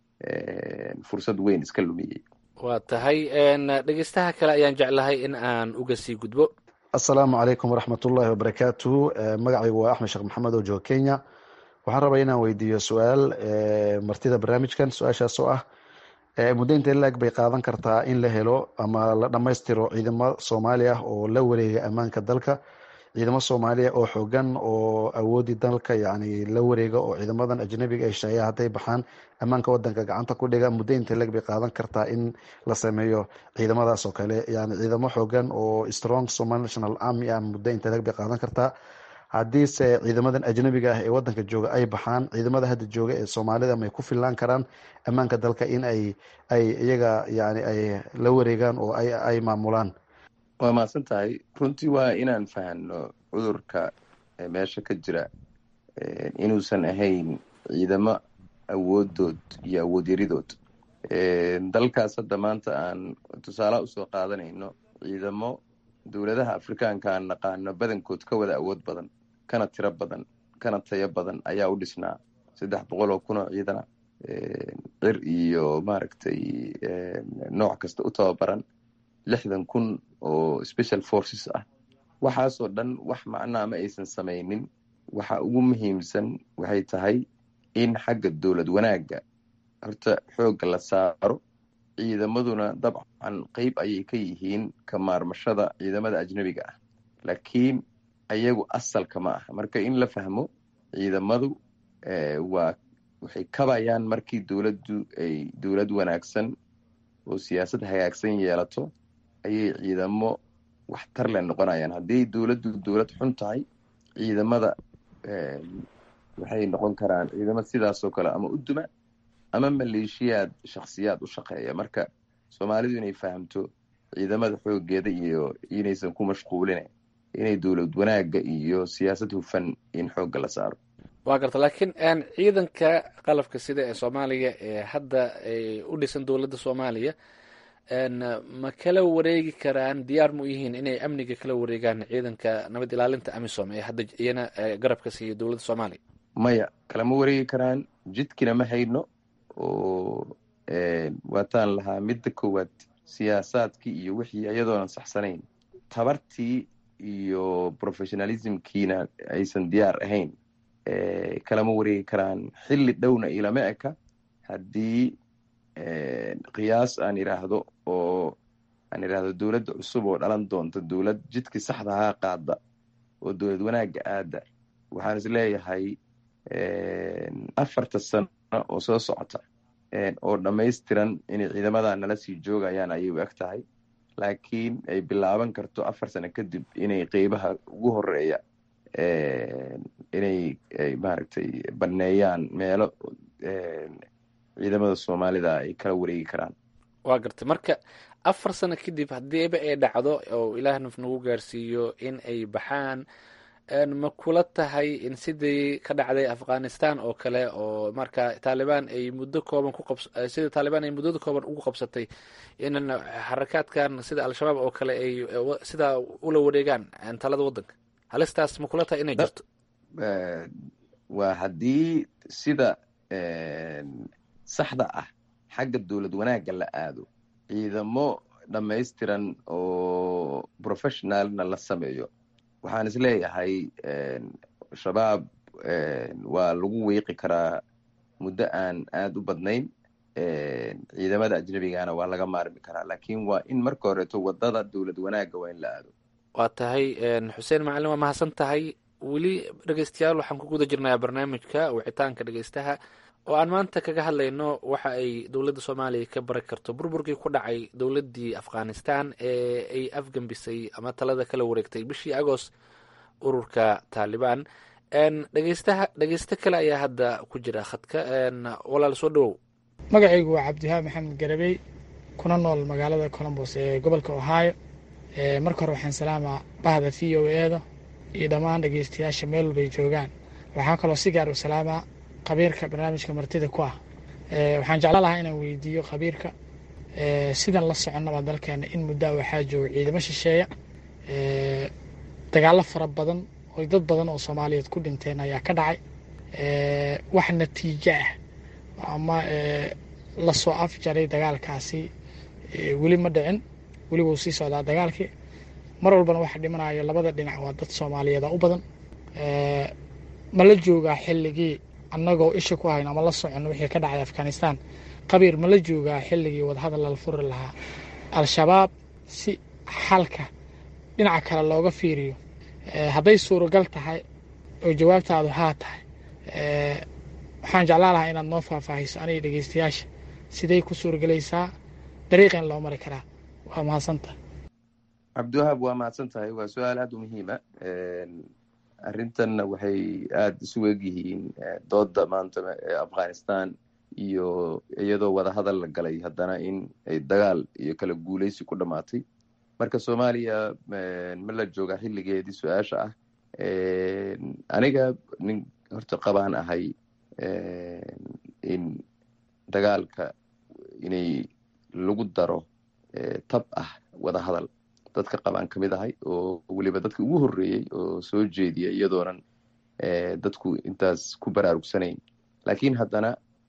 fursad weyn iska lumiyey waa tahay dhegeystaha kale ayaan jeclahay in aan uga sii gudbo assalaamu calaykum waraxmatullaahi wabarakaatuhu magacaygu waa axmed sheekh maxamed oo jooga kenya waxaan rabaa inaan weydiiyo su-aal martida barnaamijkan su-aashaas oo ah muddo intee la-eg bay qaadan kartaa in la helo ama la dhammaystiro ciidamo soomaali ah oo la wareega ammaanka dalka ciidamo soomaaliya oo xoogan oo awoodii dalka yani la wareega oo ciidamadan ajnabiga ay sheeya hadday baxaan ammaanka wadanka gacanta ku dhiga muddo intee leg bay qaadan kartaa in la sameeyo ciidamadaas oo kale yani ciidamo xoogan oo strong somali national army ah muddo intee leg bay qaadan kartaa haddiise ciidamadan ajnabiga ah ee wadanka jooga ay baxaan ciidamada hadda jooga ee soomaalida may ku fillaan karaan ammaanka dalka in ay ay iyaga yani ay la wareegaan oo ay ay maamulaan waa mahadsan tahay runtii waa inaan fahanno cudurka meesha ka jira inuusan ahayn ciidamo awoodood iyo awood yaridood dalkaas hadda maanta aan tusaalaha usoo qaadanayno ciidamo dowladaha afrikaanka aan naqaano badankood ka wada awood badan kana tiro badan kana tayo badan ayaa u dhisnaa saddex boqol oo kun oo ciidana cir iyo maaragtay nooc kasta u tababaran lixdan kun oo special forces ah waxaasoo dhan wax macnaa ma aysan samaynin waxa ugu muhiimsan waxay tahay in xagga dowlad wanaagga horta xoogga la saaro ciidamaduna dabcan qeyb ayay ka yihiin ka maarmashada ciidamada ajnebiga ah laakiin ayagu asalka ma aha marka in la fahmo ciidamadu waa waxay kabayaan markii dowladdu ay dowlad wanaagsan oo siyaasad hagaagsan yeelato ayay ciidamo waxtar le noqonayaan haddii dowladdu dowlad xun tahay ciidamada waxay noqon karaan ciidamo sidaasoo kale ama u duma ama maleeshiyaad shakhsiyaad u shaqeeya marka soomaalidu inay fahamto ciidamada xoogeeda iyo inaysan ku mashquulin inay dowlad wanaagga iyo siyaasad hufan in xoogga la saaro waa garta laakiin ciidanka qalabka sida ee soomaaliya ee hadda u dhisan dowladda soomaaliya ma kala wareegi karaan diyaar mu yihiin inay amniga kala wareegaan ciidanka nabad ilaalinta amisom ee hadda iyana garabka siiya dowladda soomaaliya maya kalama wareegi karaan jidkina ma hayno oo waataan lahaa midda koowaad siyaasaadkii iyo wixii iyadoonan saxsanayn tabartii iyo professionalismkiina aysan diyaar ahayn kalama wareegi karaan xilli dhowna ilama eka haddii qiyaas aan idhaahdo oo aan idhaahdo dowladda cusub oo dhalan doonta dowlad jidkii saxdahaa qaada oo dowlad wanaagga aada waxaan is leeyahay afarta sano oo soo socota oo dhammaystiran inay ciidamadan nala sii joogayaan ayay u eg tahay laakiin ay bilaaban karto afar sano kadib inay qeybaha ugu horeeya inay maaragtay banneeyaan meelo ciidamada soomaalida ay kala wareegi karaan waa gartay marka afar sano kadib haddiiba ay dhacdo oo ilaah naf nagu gaarsiiyo in ay baxaan ma kula tahay in sidii ka dhacday afghanistan oo kale oo marka taalibaan ay muddo kooban ku qabs sida taalibaan ay muddada kooban ugu qabsatay in xarakaadkan sida al-shabaab oo kale ay sidaa ula wareegaan talada waddanka halistaas ma kula tahay inay jirto waa haddii sida saxda ah xagga dowlad wanaagga la aado ciidamo dhammaystiran oo professionalna la sameeyo waxaan is leeyahay shabaab waa lagu wiiqi karaa muddo aan aada u badnayn ciidamada ajnabigana waa laga maarmi karaa laakiin waa in marka horeeto wadada dowlad wanaagga waa in la aado waa tahay xuseen macalin waa mahadsan tahay weli dhegeystayaal waxaan ku guda jirnaa barnaamijka wicitaanka dhegeystaha oo aan maanta kaga hadlayno waxa ay dowladda soomaaliya ka bari karto burburkii ku dhacay dowladdii afghanistan ee ay afgembisay ama talada kala wareegtay bishii agost ururka taalibaan dhegeystaha dhegeysto kale ayaa hadda ku jira khadka walaal soo dhawow magacaygu waa cabdiwahaab maxamed garabey kuna nool magaalada colombos ee gobolka ohio marka hore waxaan salaamaa bahda v o e da iyo dhammaan dhegeystayaasha meel walbay joogaan waxaan kaloo si gaar u salaamaa khabiirka barnaamijka martida ku ah waxaan jeclaan lahaa inaan weydiiyo khabiirka sidan la soconnaba dalkeena in muddaa waxaa jooga ciidamo shisheeya dagaallo fara badan oo dad badan oo soomaaliyeed ku dhinteen ayaa ka dhacay wax natiijo ah ama lasoo afjaray dagaalkaasi weli ma dhicin weli wuu sii socdaa dagaalkii mar walbana waxa dhimanayo labada dhinac waa dad soomaaliyeeda u badan ma la joogaa xilligii annagoo isha ku hayn ama la soconno wixii ka dhacay afghanistan qabiir ma la joogaa xilligii wadahadal lala furi lahaa al-shabaab si xalka dhinaca kale looga fiiriyo hadday suuragal tahay oo jawaabtaadu haa tahay waxaan jeclaan lahaa inaad noo faahfaahiso aniga dhegeystayaasha siday ku suuragelaysaa dariiqeen loo mari karaa waa mahadsantahay cabdiwahaab waa mahadsan tahay waa su-aal aada u muhiima arrintanna waxay aada isu egyihiin dooda maanta ee afghanistan iyo iyadoo wadahadal la galay haddana in ay dagaal iyo kala guuleysi ku dhammaatay marka soomaaliya ma la joogaa xilligeedii su-aasha ah aniga nin horta qabaan ahay in dagaalka inay lagu daro tab ah wadahadal dadka qabaan ka mid ahay oo weliba dadka ugu horreeyey oo soo jeediya iyadoonan dadku intaas ku baraarugsanayn laakiin haddana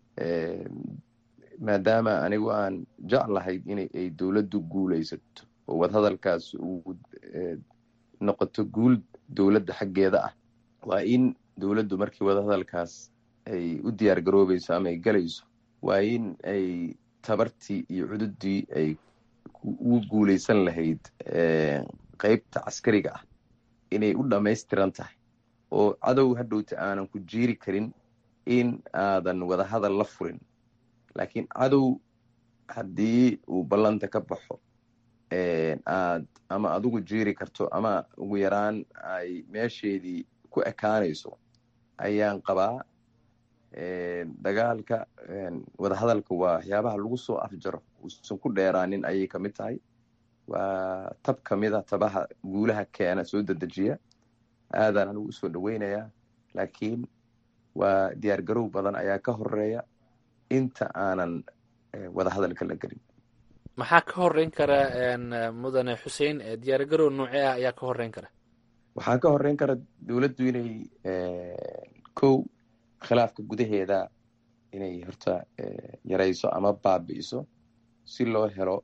maadaama anigu aan jeclahay inay ay dowladdu guulaysato oo wadahadalkaas uu noqoto guul dowladda xaggeeda ah waa in dowladdu markii wadahadalkaas ay u diyaar garoobayso ama ay galayso waa in ay tabartii iyo cududii ay ugu guulaysan lahayd qeybta caskariga ah inay u dhammaystiran tahay oo cadow hadhowta aanan ku jiiri karin in aadan wadahadal la furin laakiin cadow haddii uu ballanta ka baxo aad ama adigu jiiri karto ama ugu yaraan ay meesheedii ku ekaanayso ayaan qabaa dagaalka wadahadalka waa waxyaabaha lagu soo afjaro uusan ku dheeraanin ayay ka mid tahay waa tab ka mid a tabaha guulaha keena soo dedejiya aadaan anigu usoo dhoweynayaa laakiin waa diyaar garow badan ayaa ka horeeya inta aanan wadahadalka la gelin maxaa ka horeyn kara mudane xuseen diyaargarow noocee ah ayaa ka horeyn kara waxaa ka horeyn kara dowladdu inay kow khilaafka gudaheeda inay horta yarayso ama baabi'iso si loo helo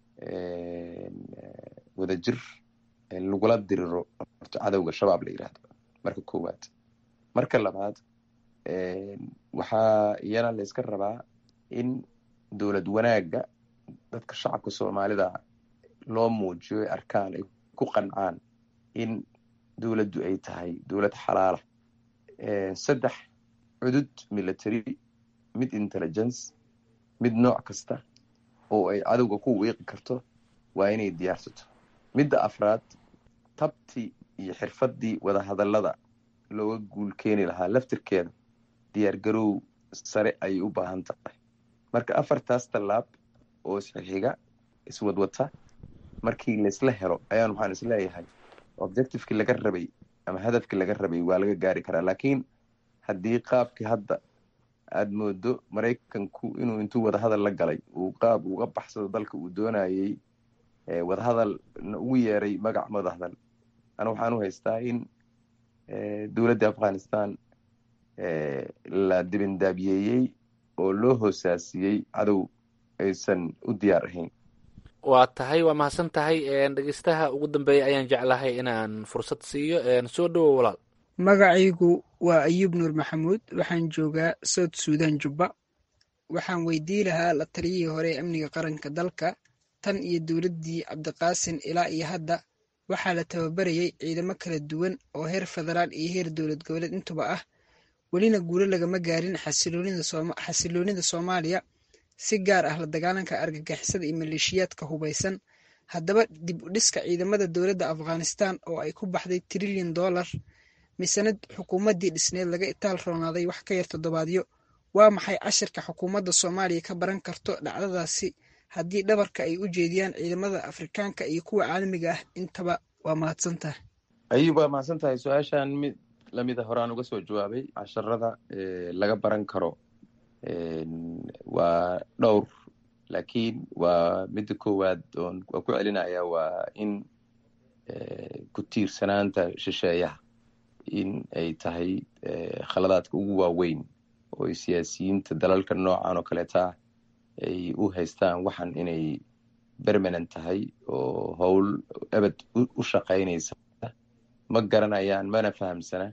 wadajir lagula diriro horta cadowga shabaab la yidhaahdo marka koowaad marka labaad waxaa iyana la iska rabaa in dowlad wanaagga dadka shacabka soomaalida loo muujiyo ay arkaan ay ku qancaan in dowladdu ay tahay dowlad xalaala saddex cudud military mid intelligence mid nooc kasta oo ay cadowga ku wiiqi karto waa inay diyaarsato midda afraad tabtii iyo xirfaddii wadahadallada looga guul keeni lahaa laftirkeeda diyaargarow sare ayay u baahan tahay marka afartaas tallaab oo isxixiga iswadwata markii laysla helo ayaan waxaan isleeyahay objectivekii laga rabay ama hadafkii laga rabay waa laga gaari karaa laakiin haddii qaabkii hadda aada moodo maraykanku inuu intuu wadahadal la galay uu qaab uga baxsado dalka uu doonayey wadahadal ugu yeeray magac wadahadal ana waxaan u haystaa in dowladda afghanistan la dibindaabiyeeyey oo loo hoosaasiyey cadow aysan u diyaar ahayn waa tahay waa mahadsan tahay dhegeystaha ugu dambeeya ayaan jeclahay inaan fursad siiyo soo dhowo walaal magacaygu waa ayuub nuur maxamuud waxaan joogaa south suudan jubba waxaan weydii lahaa la taliyihii hore ee amniga qaranka dalka tan iyo dowladdii cabdiqaasin ilaa iyo hadda waxaa la tababarayay ciidamo kala duwan oo heer federaal iyo heer dowlad goboleed intuba ah welina guulo lagama gaarin xasiloonida soomaaliya si gaar ah la dagaalanka argagixisada iyo maleeshiyaadka hubaysan haddaba dib u dhiska ciidamada dowladda afghanistan oo ay ku baxday trilyan dollar misanad xukuumaddii dhisneed laga itaal roonaaday wax ka yar toddobaadyo waa maxay cashirka xukuumadda soomaaliya ka baran karto dhacdadaasi haddii dhabarka ay u jeediyaan ciidamada afrikaanka iyo kuwa caalamiga ah intaba waa mahadsantahay ayub waa mahadsan tahay su-aashan mid lamida horaan uga soo jawaabay casharada laga baran karo waa dhowr laakiin waa midda koowaad oon waa ku celinaya waa in ku tiirsanaanta shisheeyaha in ay tahay khaladaadka ugu waaweyn oo ay siyaasiyiinta dalalka noocan oo kaleeta ay u haystaan waxan inay bermanent tahay oo howl ebed u shaqaynaysa ma garanayaan mana fahamsana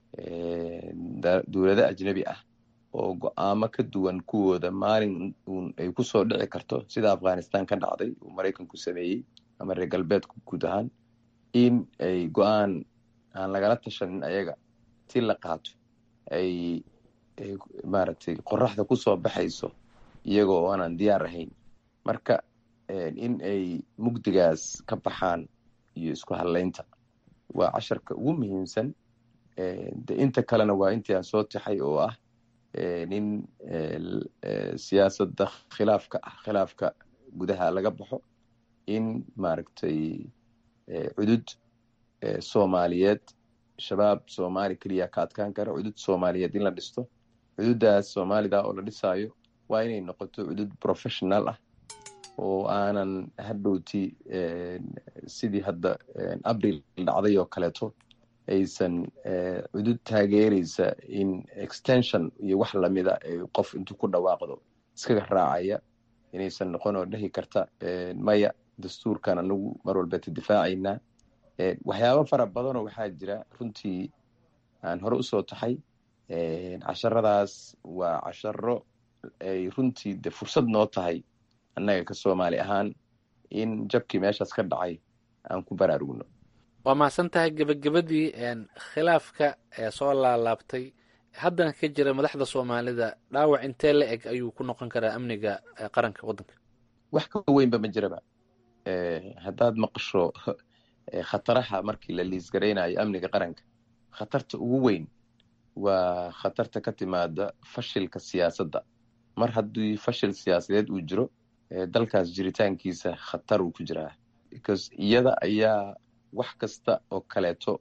dowlado ajnebi ah oo go-aamo ka duwan kuwooda maalin uun ay ku soo dhici karto sida afghanistan ka dhacday uu maraykanku sameeyey ama reer galbeedku guud ahaan in ay go-aan aan lagala tashanin ayaga ti la qaato ay maaragtay qoraxda ku soo baxayso iyaga oo aanan diyaar ahayn marka in ay mugdigaas ka baxaan iyo isku hadlaynta waa casharka ugu muhiimsan de inta kalena waa intii aan soo taxay oo ah in siyaasadda khilaafka ah khilaafka gudaha laga baxo in maaragtay cudud soomaaliyeed shabaab soomaali keliya ka adkaan kara cudud soomaaliyeed in la dhisto cududaas soomaalida oo la dhisaayo waa inay noqoto cudud professional ah oo aanan hadhowti sidii hadda abril dhacday oo kaleeto aysan cudud taageeraysa in extension iyo wax lamida qof intuu ku dhawaaqdo iskaga raacaya inaysan noqon oo dhehi karta maya dastuurkan anagu mar walbeeta difaacaynaa waxyaabo fara badanoo waxaa jira runtii aan hore usoo taxay casharadaas waa casharo ay runtii de fursad noo tahay annaga ka soomaali ahaan in jabkii meeshaas ka dhacay aan ku baraarugno waa mahadsan tahay gebagabadii khilaafka ee soo laalaabtay haddana ka jira madaxda soomaalida dhaawac intee la eg ayuu ku noqon karaa amniga qaranka waddanka wax ka weynba ma jiraba haddaad maqasho khataraha markii la liisgaraynayo amniga qaranka khatarta ugu weyn waa khatarta ka timaada fashilka siyaasadda mar haddii fashil siyaasadeed uu jiro dalkaas jiritaankiisa khatar uu ku jiraa because iyada ayaa wax kasta oo kaleeto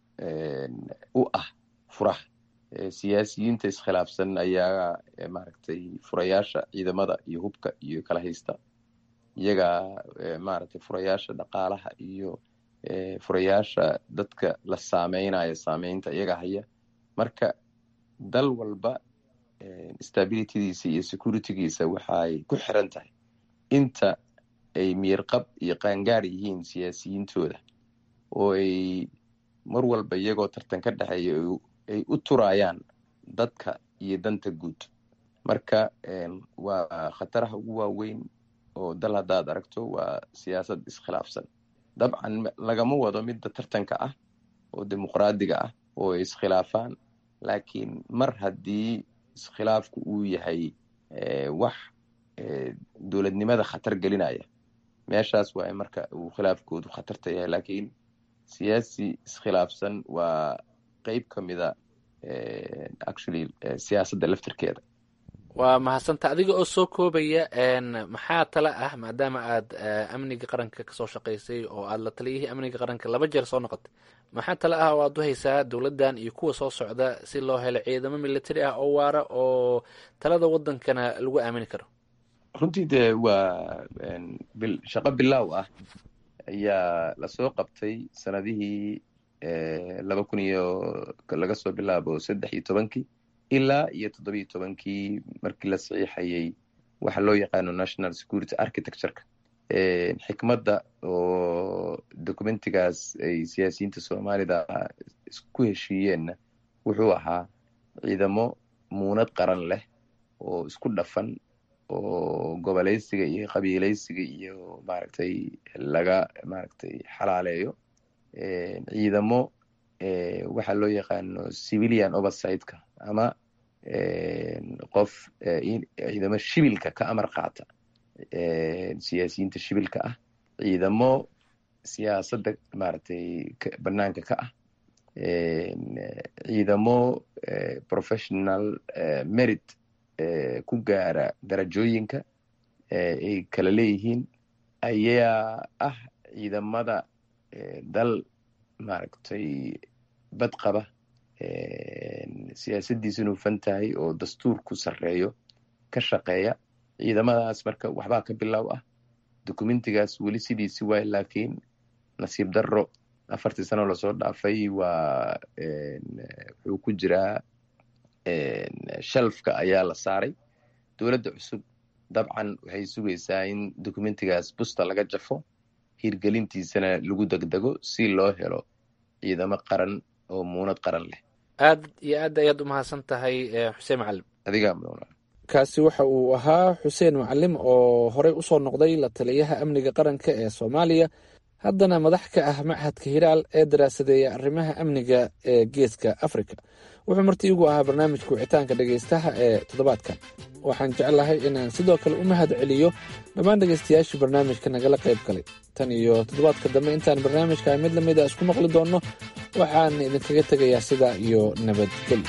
u ah furaha siyaasiyiinta iskhilaafsan ayaa maaragtay furayaasha ciidamada iyo hubka iyo kala haysta iyagaa maaragtay furayaasha dhaqaalaha iyo furayaasha dadka la saameynayo saameynta iyaga haya marka dal walba stabilitydiisa iyo securitygiisa waxay ku xiran tahay inta ay miyirqab iyo qaangaar yihiin siyaasiyiintooda oo ay mar walba iyagoo tartan ka dhexeeya ay u turayaan dadka iyo danta guud marka waa khataraha ugu waaweyn oo dal haddaad aragto waa siyaasad iskhilaafsan dabcan lagama wado midda tartanka ah oo dimuqraadiga ah oo ay iskhilaafaan laakiin mar haddii iskhilaafku uu yahay wax dowladnimada khatar gelinaya meeshaas waa marka uu khilaafkoodu khatarta yahay laakiin siyaasi iskhilaafsan waa qeyb ka mida actually siyaasadda laftirkeeda waa mahadsanta adiga oo soo koobaya maxaa tala ah maadaama aad amniga qaranka kasoo shaqaysay oo aad la taliyihii amniga qaranka laba jeer soo noqotay maxaa tala ah oo aad u haysaa dowladdan iyo kuwa soo socda si loo helo ciidamo military ah oo waara oo talada wadankana lagu aamini karo runtii dee waa shaqo bilaaw ah ayaa lasoo qabtay sanadihii laba kun iyo laga soo bilaabo saddex iyo tobankii ilaa iyo toddobiyo tobankii markii la saxiixayay waxa loo yaqaano national security architectureka xikmadda oo documentigaas ay siyaasiyiinta soomaalida isku heshiiyeenna wuxuu ahaa ciidamo muunad qaran leh oo isku dhafan oo goboleysiga iyo qabiileysiga iyo maaragtay laga maaragtay xalaaleeyo ciidamo waxaa loo yaqaano civilian oversightka ama qof ciidamo shibilka ka amar qaata siyaasiyiinta shibilka ah ciidamo siyaasadda maaragtay banaanka ka ah ciidamo professional merit ku gaara darajooyinka ay kala leeyihiin ayaa ah ciidamada dal maaragtay badqaba siyaasaddiisuna hufan tahay oo dastuurku sarreeyo ka shaqeeya ciidamadaas marka waxbaa ka bilow ah documentigaas weli sidiisi waay laakiin nasiib darro afartii sano lasoo dhaafay waa wuxuu ku jiraa shalfka ayaa la saaray dowladda cusub dabcan waxay sugaysaa in documentigaas busta laga jafo hirgelintiisana lagu degdego si loo helo ciidamo qaran oo muunad qaran leh aad iyo aad ayaad u mahadsan tahay xuseen macalim adigaa kaasi waxa uu ahaa xuseen macalim oo horey usoo noqday la taliyaha amniga qaranka ee soomaaliya haddana madax ka ah machadka hiraal ee daraasadeeya arrimaha amniga ee geeska africa wuxuu marti igu ahaa barnaamijka wicitaanka dhegaystaha ee toddobaadkan waxaan jeclahay inaan sidoo kale u mahad celiyo dhammaan dhegaystayaashii barnaamijka nagala qayb galay tan iyo toddobaadka dambe intaan barnaamijka mid lamid a isku maqli doonno waxaan idinkaga tegayaa sidaa iyo nabadgelyo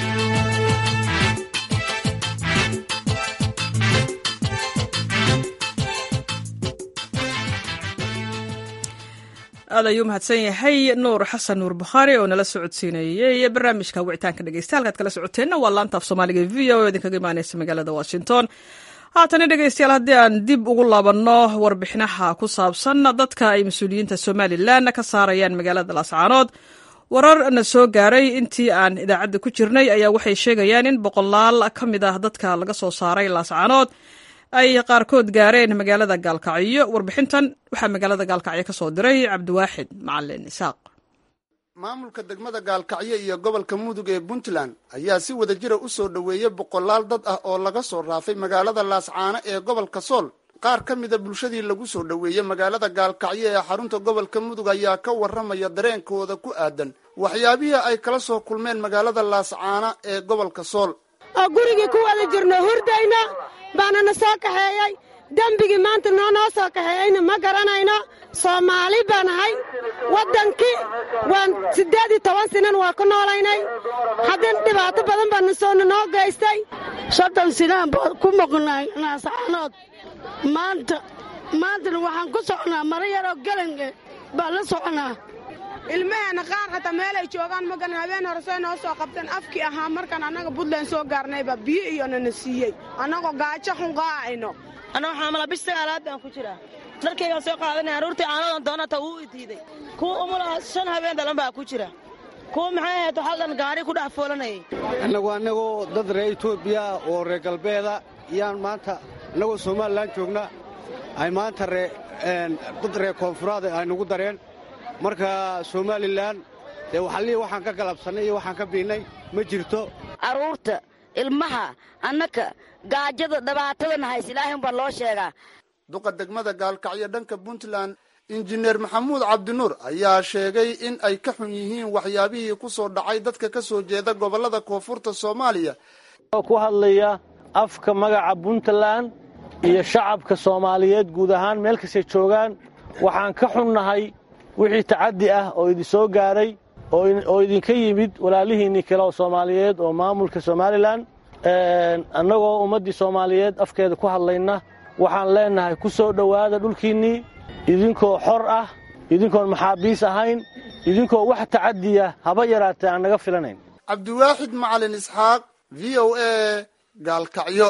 aad ayuu mahadsan yahay nuur xasan nuur bukhaari oo nala socodsiinayey barnaamijka wicitaanka dhegeysta halkaad kala socoteenna waa laanta af soomaaliga v o idinkaga imaaneysa magaalada washington haatana dhegeystayaal haddii aan dib ugu laabanno warbixinaha ku saabsan dadka ay mas-uuliyiinta somalilan ka saarayaan magaalada laascaanood warar na soo gaaray intii aan idaacadda ku jirnay ayaa waxay sheegayaan in boqolaal ka mid ah dadka laga soo saaray laascaanood ay qaarkood gaareen magaalada gaalkacyo warbixintan waxaa magaalada gaalkacyo ka soo diray cabdiwaaxid macalin isaaq maamulka degmada gaalkacyo iyo gobolka mudug ee puntland ayaa si wada jira u soo dhoweeyey boqolaal dad ah oo laga soo raafay magaalada laascaano ee gobolka sool qaar ka mida bulshadii lagu soo dhoweeyey magaalada gaalkacyo ee xarunta gobolka mudug ayaa ka warramaya dareenkooda ku aadan waxyaabihii ay kala soo kulmeen magaalada laascaano ee gobolka sool oo gurigii ku wada jirno hurdayna baana na soo kaxeeyey dembigii maanta noo noo soo kaxeeyeyna ma garanayno soomaali baan ahay waddankii waan siddeed iyo toban sinan waa ku noolaynay haddana dhibaato badan baa nasoona noo geystay soddon sinaan baa ku moqnay naascaanood maanta maantana waxaan ku socnaa maro yaroo galange baan la soconaa ilmaheenna qaar hataa meelay joogaan magan habeen horesey noo soo qabteen afkii ahaa markaan annaga buntland soo gaarnayba biyo iyonana siiyey annagoo gaajo xun qaa'ayno annago xaamala bish sagaalaad baan ku jiraa dharkaygaan soo qaadanay aruurtii caanadan doonata wuu i diiday kuwa umulaha shan habeen dhalan baa ku jira kuwa maxay ahayd hal dhan gaari ku dhex foolanayay annagu annagoo dad reer etoobiya oo reer galbeeda yaan maanta annagoo somalilan joogna ay maanta dad reer koonfuraad ay nagu dareen marka somalilan dee waxallihii waxaan ka galabsannay iyo waxaan ka biinnay ma jirto carruurta ilmaha annaka gaajada dhibaatadan hays ilaahin baa loo sheegaa duqa degmada gaalkacyo dhanka puntland injineer maxamuud cabdinuur ayaa sheegay in ay ka xun yihiin waxyaabihii ku soo dhacay dadka ka soo jeeda gobollada koonfurta soomaaliya ku hadlaya afka magaca puntland iyo shacabka soomaaliyeed guud ahaan meel kastay joogaan waxaan ka xunnahay wixii tacaddi ah oo idin soo gaaray oo idinka yimid walaalihiinnii kale oo soomaaliyeed oo maamulka somalilan annagoo ummaddii soomaaliyeed afkeeda ku hadlayna waxaan leennahay ku soo dhowaada dhulkiinnii idinkoo xor ah idinkoon maxaabiis ahayn idinkoo wax tacadiya haba yaraatee aan naga filanayn cabdiwaaxid macalin isxaaq v o a gaalkacyo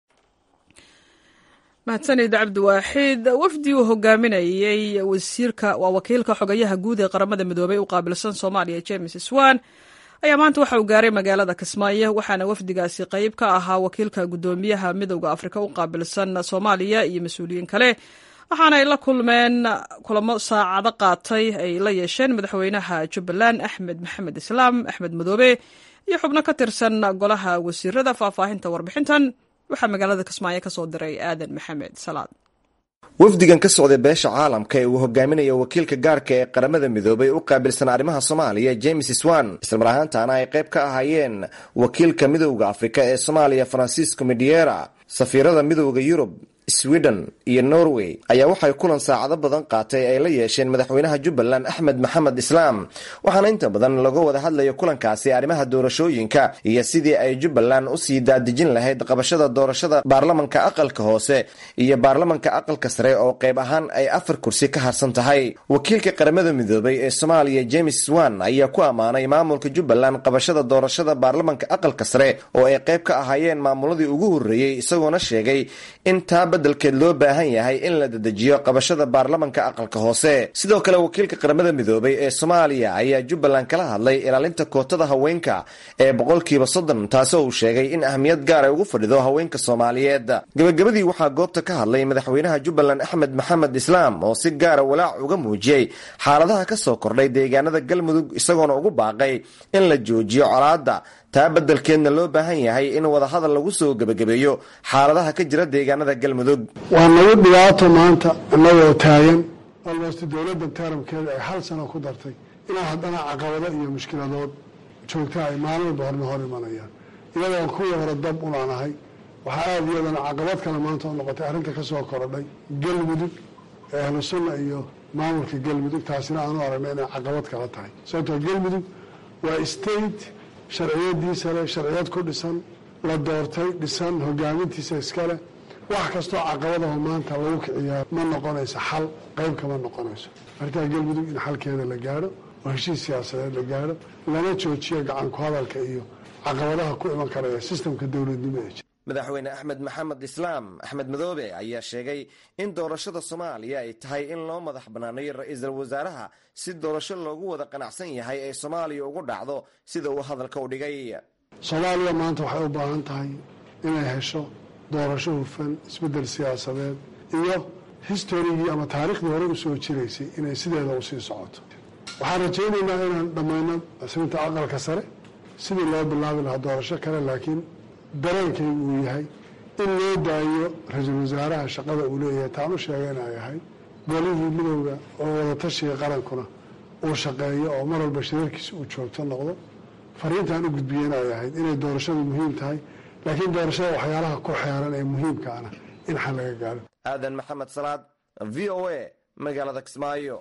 mahadsanid cabdiwaaxid wafdi uu hogaaminayey wasiirka waa wakiilka xogayaha guud ee qaramada midoobey u qaabilsan soomaaliya james swan ayaa maanta waxa uu gaaray magaalada kismaayo waxaana wafdigaasi qayb ka ahaa wakiilka guddoomiyaha midowda afrika u qaabilsan soomaaliya iyo mas-uuliyiin kale waxaana ay la kulmeen kulamo saacado qaatay ay la yeesheen madaxweynaha jubbaland axmed maxamed islaam axmed madoobe iyo xubno ka tirsan golaha wasiirada faahfaahinta warbixintan waxaa magaalada kismaayo ka soo diray aadan maxamed salaad wafdigan ka socday beesha caalamka ee uu hogaaminayo wakiilka gaarka ee qaramada midoobay u qaabilsan arrimaha soomaaliya james swan islamar ahaantaana ay qayb ka ahaayeen wakiilka midowda afrika ee soomaaliya francisco mediera safiirada midowda yurub sweden iyo norway ayaa waxay kulan saacado badan qaatay ay la yeesheen madaxweynaha jubbaland axmed maxamed islaam waxaana inta badan laga wada hadlayo kulankaasi arrimaha doorashooyinka iyo sidii ay jubbaland usii daadejin lahayd qabashada doorashada baarlamanka aqalka hoose iyo baarlamanka aqalka sare oo qayb ahaan ay afar kursi ka harsan tahay wakiilka qaramada midoobay ee soomaaliya james swan ayaa ku ammaanay maamulka jubbaland qabashada doorashada baarlamanka aqalka sare oo ay qayb ka ahaayeen maamuladii ugu horreeyey isagoona sheegay in taa dalkeed loo baahan yahay in la dedejiyo qabashada baarlamanka aqalka hoose sidoo kale wakiilka qaramada midoobay ee soomaaliya ayaa jubbaland kala hadlay ilaalinta kootada haweenka ee boqolkiiba soddon taasoo uu sheegay in ahmiyad gaar ay ugu fadhido haweenka soomaaliyeed gabagabadii waxaa goobta ka hadlay madaxweynaha jubbaland axmed maxamed islaam oo si gaara walaac uga muujiyey xaaladaha ka soo kordhay deegaanada galmudug isagoona ugu baaqay in la joojiyo colaadda taa beddelkeedna loo baahan yahay in wadahadal lagu soo gebagabeeyo xaaladaha ka jira deegaanada galmudug waa nagu dhibaato maanta annagoo taagan almost dowladda taramkeeda ay hal sano ku dartay ilaa haddana caqabado iyo mushkiladood joogta ay maalmalba horna hor imanayaan iyadoon kuwii hore dab ulaanahay waxaa aada iyadana caqabad kale maanta oo noqotay arrinta ka soo korodhay galmudug ee ahlu sunna iyo maamulka galmudug taasina aanu aragna inay caqabad kala tahay sababtoo galmudug waa state sharciyadiisa leh sharciyad ku dhisan la doortay dhisan hogaamintiisa iskale wax kastoo caqabadaho maanta lagu kiciyaa ma noqonayso xal qayb kama noqonayso markaa galmudug in xalkeeda la gaadho oo heshiis siyaasadeed la gaadho lana joojiyo gacan ku hadalka iyo caqabadaha ku iman karaya sistamka dowladnimo ee jira madaxweyne axmed maxamed islaam axmed madoobe ayaa sheegay in doorashada soomaaliya ay tahay in loo madax banaaneeyo ra-iisul wasaaraha si doorasho loogu wada qanacsan yahay ay soomaaliya ugu dhacdo sida uu hadalka u dhigay soomaaliya maanta waxay u baahan tahay inay hesho doorasho hufan isbeddel siyaasadeed iyo historigii ama taariikhdii hore usoo jiraysay inay sideeda usii socoto waxaan rajaynaynaa inaan dhammayno asrinta aqalka sare sidii loo bilaabi lahaa doorasho kale laakiin dareenkaygu uu yahay in loo daayo ra-iisul wasaaraha shaqada uu leeyahay taanu sheega inay ahay golihii midowda oo wadatashiga qarankuna uu shaqeeyo oo mar walba shirarkiisa uu joogto noqdo fariintaan u gudbiye inay ahayd inay doorashadu muhiim tahay laakiin doorashada waxyaalaha ku xeeran ee muhiimkaana in xal laga gaaro aadan maxamed salaad v o a magaalada kismaayo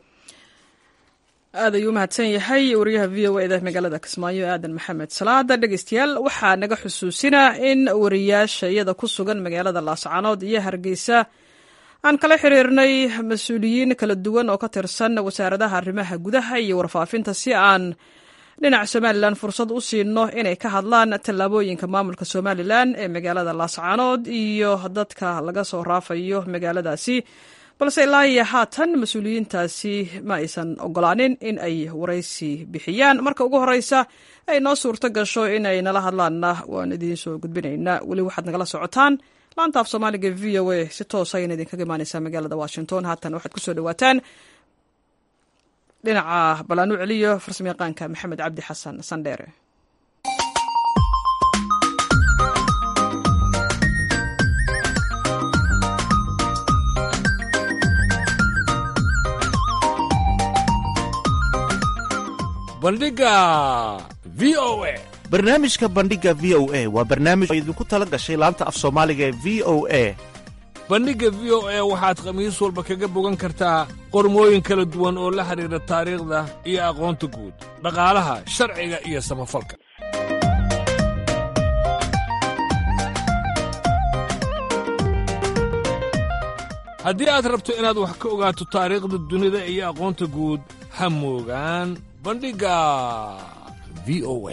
aad ayuu u mahadsan yahay wariyaha v o eda magaalada kismaayo aadan maxamed salaada dhegeystayaal waxaa naga xusuusinaa in wariyaasha iyada ku sugan magaalada laascanood iyo hargeysa aan kala xiriirnay mas-uuliyiin kala duwan oo ka tirsan wasaaradaha arrimaha gudaha iyo warfaafinta si aan dhinaca somalilan fursad u siino inay ka hadlaan tallaabooyinka maamulka somalilan ee magaalada laascanood iyo dadka laga soo raafayo magaaladaasi balse ilaa iyo haatan mas-uuliyiintaasi ma aysan ogolaanin in ay waraysi bixiyaan marka ugu horeysa ay noo suurto gasho inay nala hadlaanna waan idiin soo gudbinaynaa weli waxaad nagala socotaan laanta af soomaaliga v o a si toosa ayana idinkaga imaaneysaa magaalada washington haatan waxaad kusoo dhawaataan dhinaca balaan u celiyo farsamo yaqaanka maxamed cabdi xasan sandheere bandhiga v o a barnaamijka bandhiga v o a waa barnaamij oo idinku tala gashay laanta af soomaaliga ee v o a bandhigga v o a waxaad khamiis walba kaga bogan kartaa qormooyin kala duwan oo la xidhiidha taariikhda iyo aqoonta guud dhaqaalaha sharciga iyo samafalka haddii aad rabto inaad wax ka ogaato taariikhda dunida iyo aqoonta guud ha moogaan bandhigga v o a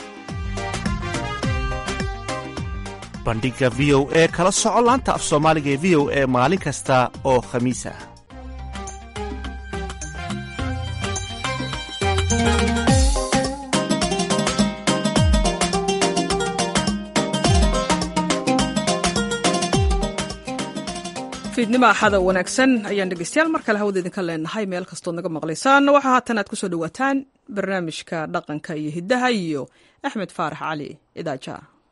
bandhiga v o e kala soco laanta af soomaaliga ee v o e maalin kasta oo khamiis ah fiidnimo axada wanaagsan ayaan dhegeystayaal mar kale hawada idinka leenahay meel kastood naga maqlaysaan waxaa haatan aad kusoo dhawaataan barnaamijka dhaqanka iyo hiddaha iyo axmed faarax cali idaaja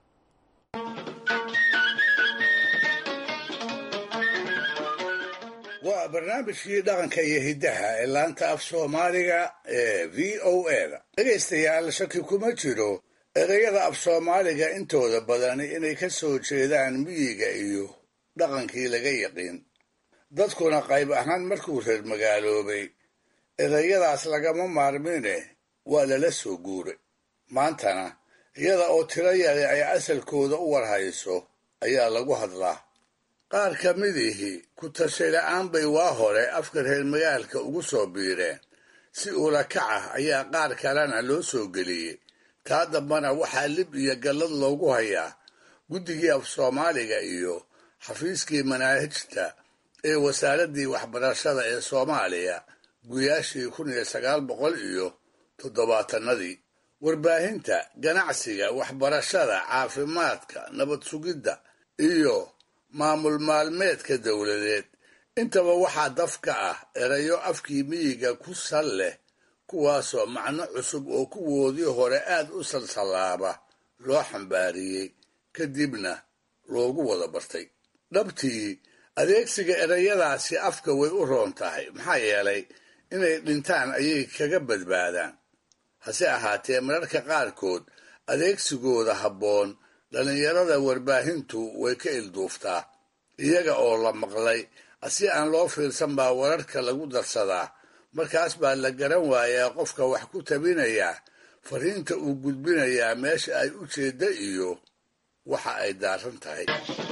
waa barnaamijkii dhaqanka iyo hiddaha ee laanta af soomaaliga ee v o eda dhegaystayaal shaki kuma jiro ereyada af soomaaliga intooda badani inay ka soo jeedaan miyiga iyo dhaqankii laga yaqiin dadkuna qayb ahaan markuu reer magaaloobay erayadaas lagama maarmine waa lala soo guuray maantana iyada oo tiro yare ay asalkooda u warhayso ayaa lagu hadlaa qaar ka midihii ku tashay la'aan bay waa hore afka reer magaalka ugu soo biireen si ula kac ah ayaa qaar kalena loo soo geliyey taa dambana waxaa lib iyo gallad loogu hayaa guddigii af soomaaliga iyo xafiiskii manaahijta ee wasaaraddii waxbarashada ee soomaaliya guyaashii kun iyo sagaal boqol iyo toddobaatanadii warbaahinta ganacsiga waxbarashada caafimaadka nabad sugidda iyo maamul maalmeedka dowladeed intaba waxaa dafka ah erayo afkii miyiga ku sal leh kuwaasoo macno cusub oo kuwoodii hore aad u salsallaaba loo xambaariyey kadibna loogu wada bartay dhabtii adeegsiga erayadaasi afka way u roon tahay maxaa yeelay inay dhintaan ayay kaga badbaadaan hase ahaatee mararka qaarkood adeegsigooda habboon dhallinyarada warbaahintu way ka ilduuftaa iyaga oo la maqlay si aan loo fiirsan baa wararka lagu darsadaa markaas baa la garan waayaa qofka wax ku tabinayaa fariinta uu gudbinayaa meesha ay u jeedda iyo waxa ay daaran tahay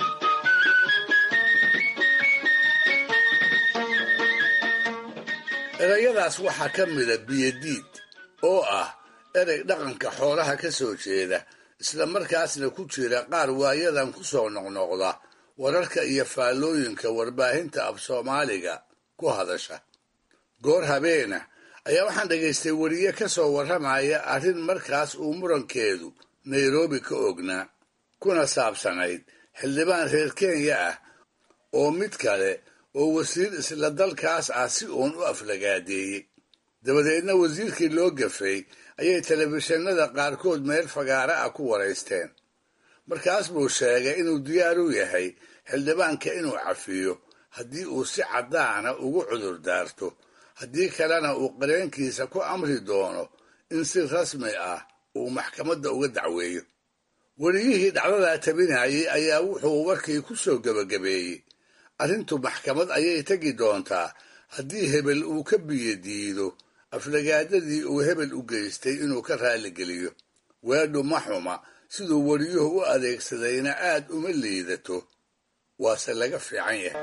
erayadaas waxaa ka mida biyadiid oo ah erey dhaqanka xoolaha ka soo jeeda isla markaasna ku jira qaar waayadan ku soo noqnoqda wararka iyo faallooyinka warbaahinta af soomaaliga ku hadasha goor habeena ayaa waxaan dhegaystay weriye ka soo warramaya arrin markaas uu murankeedu nairobi ka ognaa kuna saabsanayd xildhibaan reer kenya ah oo mid kale oo wasiir isla dalkaas ah si uun u aflagaadeeyey dabadeedna wasiirkii loo gafay ayay telefishinada qaarkood meel fagaara ah ku waraysteen markaas buu sheegay inuu diyaar u yahay xildhibaanka inuu cafiyo haddii uu si caddaana ugu cudur daarto haddii kalena uu qareenkiisa ku amri doono in si rasmi ah uu maxkamadda uga dacweeyo weriyihii dhacdadaa tabinayay ayaa wuxuu warkii ku soo gebagabeeyey arrintu maxkamad ayay tegi doontaa haddii hebel uu ka biyo diido aflagaadadii uu hebel u geystay inuu ka raalligeliyo weedhu ma xuma siduu weriyuhu u adeegsadayna aad uma liidato waase laga fiican yahay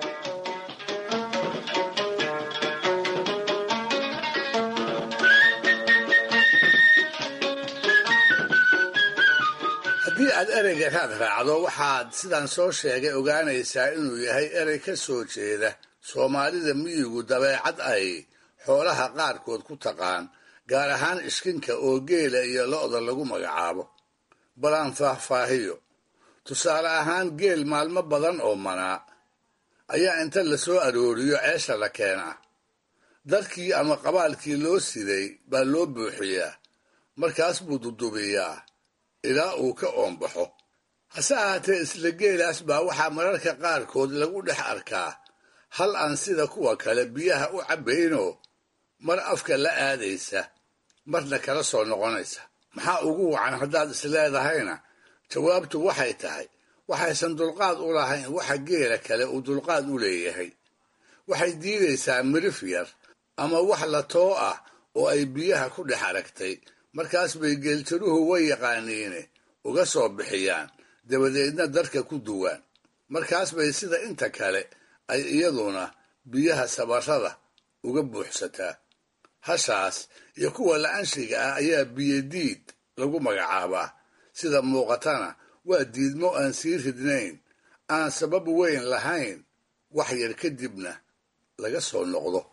haddii aad ereyga raad raacdo waxaad sidaan soo sheegay ogaanaysaa inuu yahay erey ka soo jeeda soomaalida miyigu dabeecad ay xoolaha qaarkood ku taqaan gaar ahaan ishkinka oo geela iyo lo'da lagu magacaabo balaan faahfaahiyo tusaale ahaan geel maalmo badan oo manaa ayaa inta la soo arooriyo ceesha la keenaa darkii ama qabaalkii loo siday baa loo buuxiyaa markaas buu dudubiyaa ilaa uu ka oombaxo hase ahaatee isla geelaas baa waxaa mararka qaarkood lagu dhex arkaa hal aan sida kuwa kale biyaha u cabbaynoo mar afka la aadaysa marna kala soo noqonaysa maxaa ugu wacan haddaad isleedahayna jawaabtu waxay tahay waxaysan dulqaad u lahayn waxa geela kale uu dulqaad u leeyahay waxay diidaysaa mirif yar ama wax la too ah oo ay biyaha ku dhex aragtay markaas bay geeltiruhu way yaqaaniine uga soo bixiyaan dabadeedna darka ku duwaan markaas bay sida inta kale ay iyaduna biyaha sabarrada uga buuxsataa hashaas iyo kuwa la-anshiga ah ayaa biyodiid lagu magacaabaa sida muuqatana waa diidmo aan sii ridnayn aan sabab weyn lahayn wax yar kadibna laga soo noqdo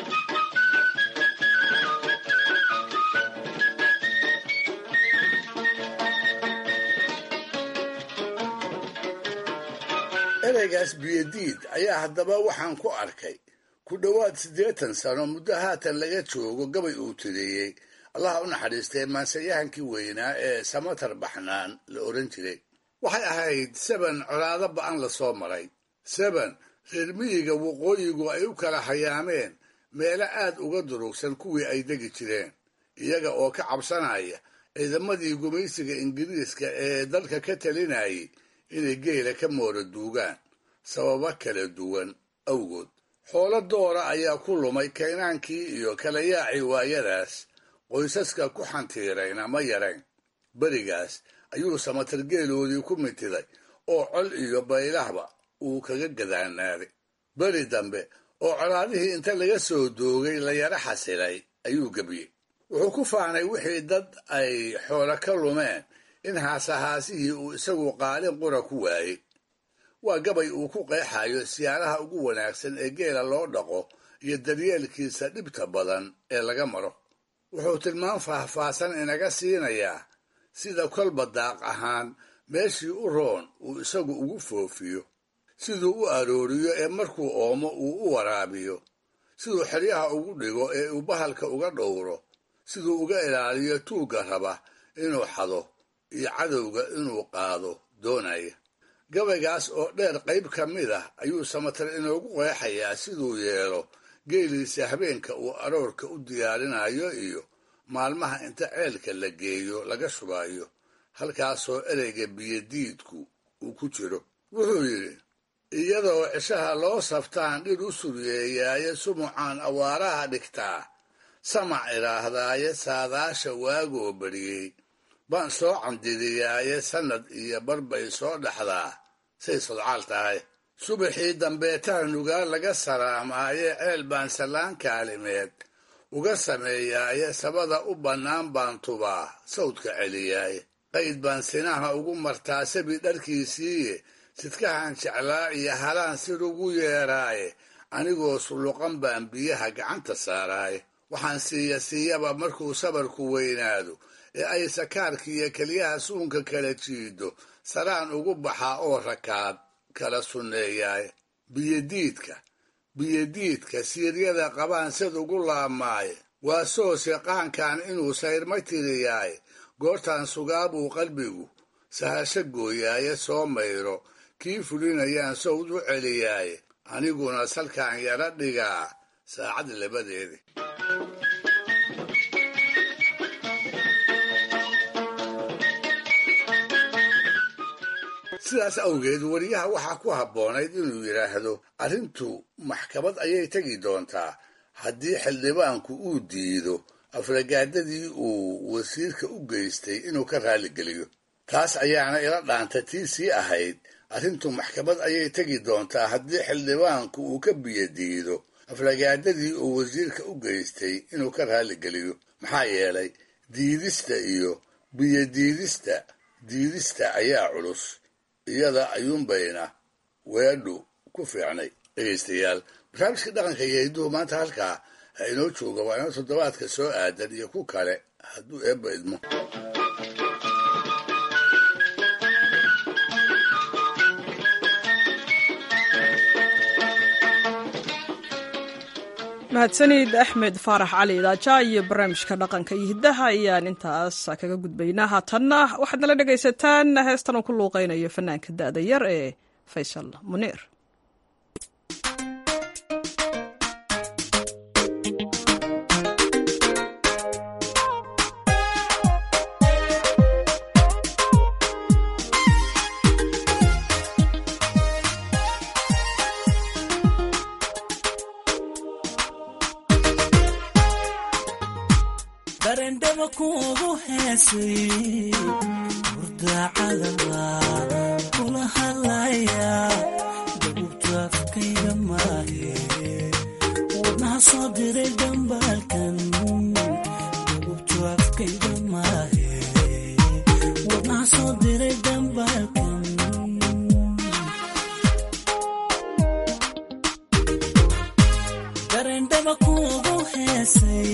ereygaas biyodiid ayaa haddaba waxaan ku arkay ku dhowaad siddeetan sano muddo haatan laga joogo gabay uu tiriyey allaha u naxariistay maansayahankii weynaa ee samatar baxnaan la oran jiray waxay ahayd seben colaado ba'an la soo maray seben reer miyiga waqooyigu ay u kala hayaameen meelo aad uga durugsan kuwii ay degi jireen iyaga oo ka cabsanaya ciidamadii gumaysiga ingiriiska ee dalka ka talinayay inay geela ka moora duugaan sababo kala duwan awgood xoolo doora ayaa ku lumay kaynaankii iyo kala yaacii waayadaas qoysaska ku xantiirayna ma yarayn berigaas ayuu samatar geeloodii ku mintiday oo col iyo baylahba uu kaga gadaanaaday beri dambe oo colaadihii inta laga soo doogay la yara xasilay ayuu gebiyey wuxuu ku faanay wixii dad ay xoolo ka lumeen in haasahaasihii uu isagu qaalin qura ku waayey waa gabay uu ku qeexayo siyaalaha ugu wanaagsan ee geela loo dhaqo iyo daryeelkiisa dhibta badan ee laga maro wuxuu tilmaan faahfaahsan inaga siinayaa sida kolba daaq ahaan meeshii u roon uu isagu ugu foofiyo siduu u arooriyo ee markuu oomo uu u waraabiyo siduu xeryaha ugu dhigo ee uu bahalka uga dhowro siduu uga ilaaliyo tuugga raba inuu xado iyo cadowga inuu qaado doonaya gabaygaas oo dheer qayb ka mid ah ayuu samatar inoogu qeexayaa siduu yeelo geeliisa habeenka uu aroorka u diyaarinayo iyo maalmaha inta ceelka la geeyo laga shubayo halkaasoo ereyga biyodiidku uu ku jiro wuxuu yidhi iyadoo cishaha loo saftaan dhir u suryeeyaaye sumucaan awaaraha dhigtaa samac idhaahdaaye saadaasha waagoo bariyey baan soo candidiyaaye sannad iyo barbay soo dhaxdaa say sodcaal tahay subaxii dambeetaa nugaa laga salaamaaye ceel baan sallaan kaalimeed uga sameeyaaye sabada u bannaan baan tubaa sawdka celiyaaye qayd baan sinaha ugu martaa sabi dharkiisiiye sidkahan jeclaa iyo halaan sir ugu yeeraaye anigoo sulluqan baan biyaha gacanta saaraaye waxaan siiya siiyaba markuu sabarku weynaado ee ay sakaarkiiyo keliyaha suunka kala jiido saraan ugu baxaa oo rakaad kala sunneeyaaye biyodiidka biyodiidka siiryada qabaan sid ugu laabmaaye waa soose qaankan inuu sayrma tiriyaaye goortaan sugaabuu qalbigu sahasho gooyaaye soo mayro kii fulinayaan sawd u celiyaaye aniguna salkaan yara dhigaa saacad labadeedi sidaas awgeed wariyaha waxaa ku habboonayd inuu yidhaahdo arrintu maxkamad ayay tegi doontaa haddii xildhibaanku uu diido afragaadadii uu wasiirka u geystay inuu ka raalligeliyo taas ayaana ila dhaanta tii sii ahayd arrintu maxkamad ayay tegi doontaa haddii xildhibaanku uu ka biyo diido afragaadadii uu wasiirka u geystay inuu ka raalligeliyo maxaa yeelay diidista iyo biyodiidista diidista ayaa culus iyada ayuunbayna weedhu ku fiicnay dhegaystayaal barnaamijka dhaqanka iyo hidduhu maanta halkaa ha inoo jooga waa inoo toddobaadka soo aadan iyo ku kale hadduu eebba idmo mahadsanid axmed faarax cali idaaja iyo barnaamijka dhaqanka iyo hiddaha ayaan intaas kaga gudbaynaa haatanna waxaad nala dhegaysataan heestan uu ku luuqaynayo fanaanka da'da yar ee faysal muniir darendhaba kuugu heesay hurdacadaba kula hadlaya dabubtu afkayga maahe wadnaha soo diray dambaalkan dabubtu afkayga maahe wadnaha soo diray dambaalkan darendhaba kuugu heesay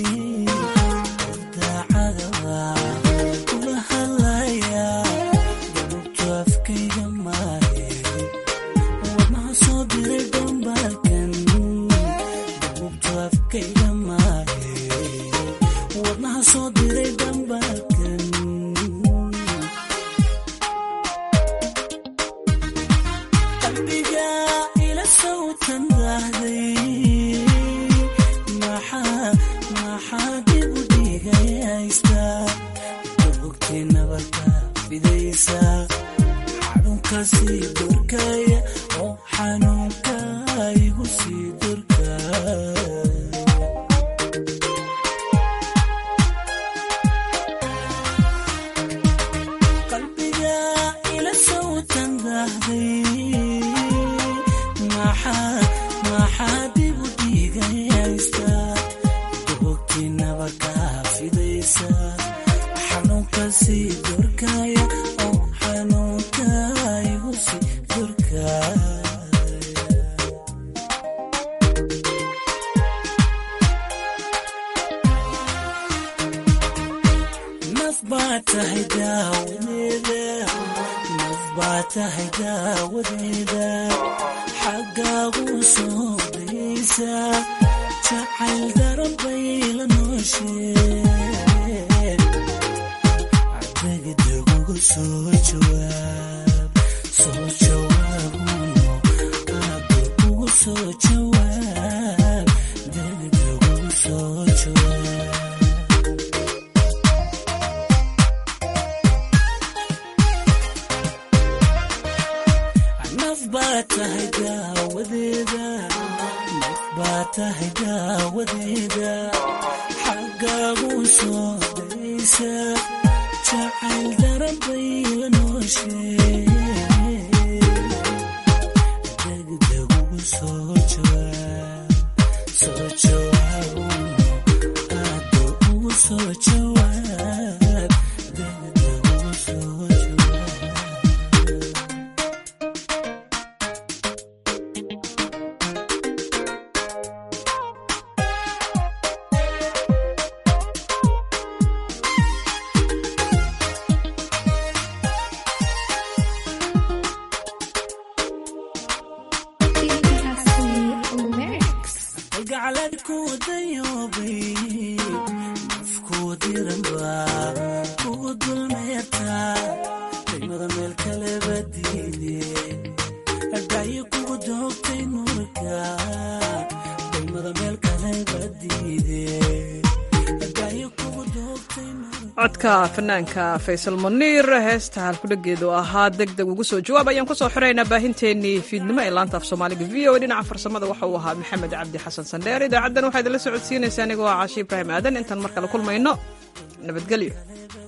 codka fanaanka faysal muniir heesta halkudhageedu ahaa deg deg ugu soo jawaab ayaan kusoo xiraynaa baahinteennii fiidnimo ee laanta af soomaaliga v o dhinaca farsamada waxa uu ahaa maxamed cabdi xasan sandheer idaacaddan waxaa idinla socodsiinaysaa anigoo ah caashi ibraahim aadan intaan mar kale kulmayno nabadgelyo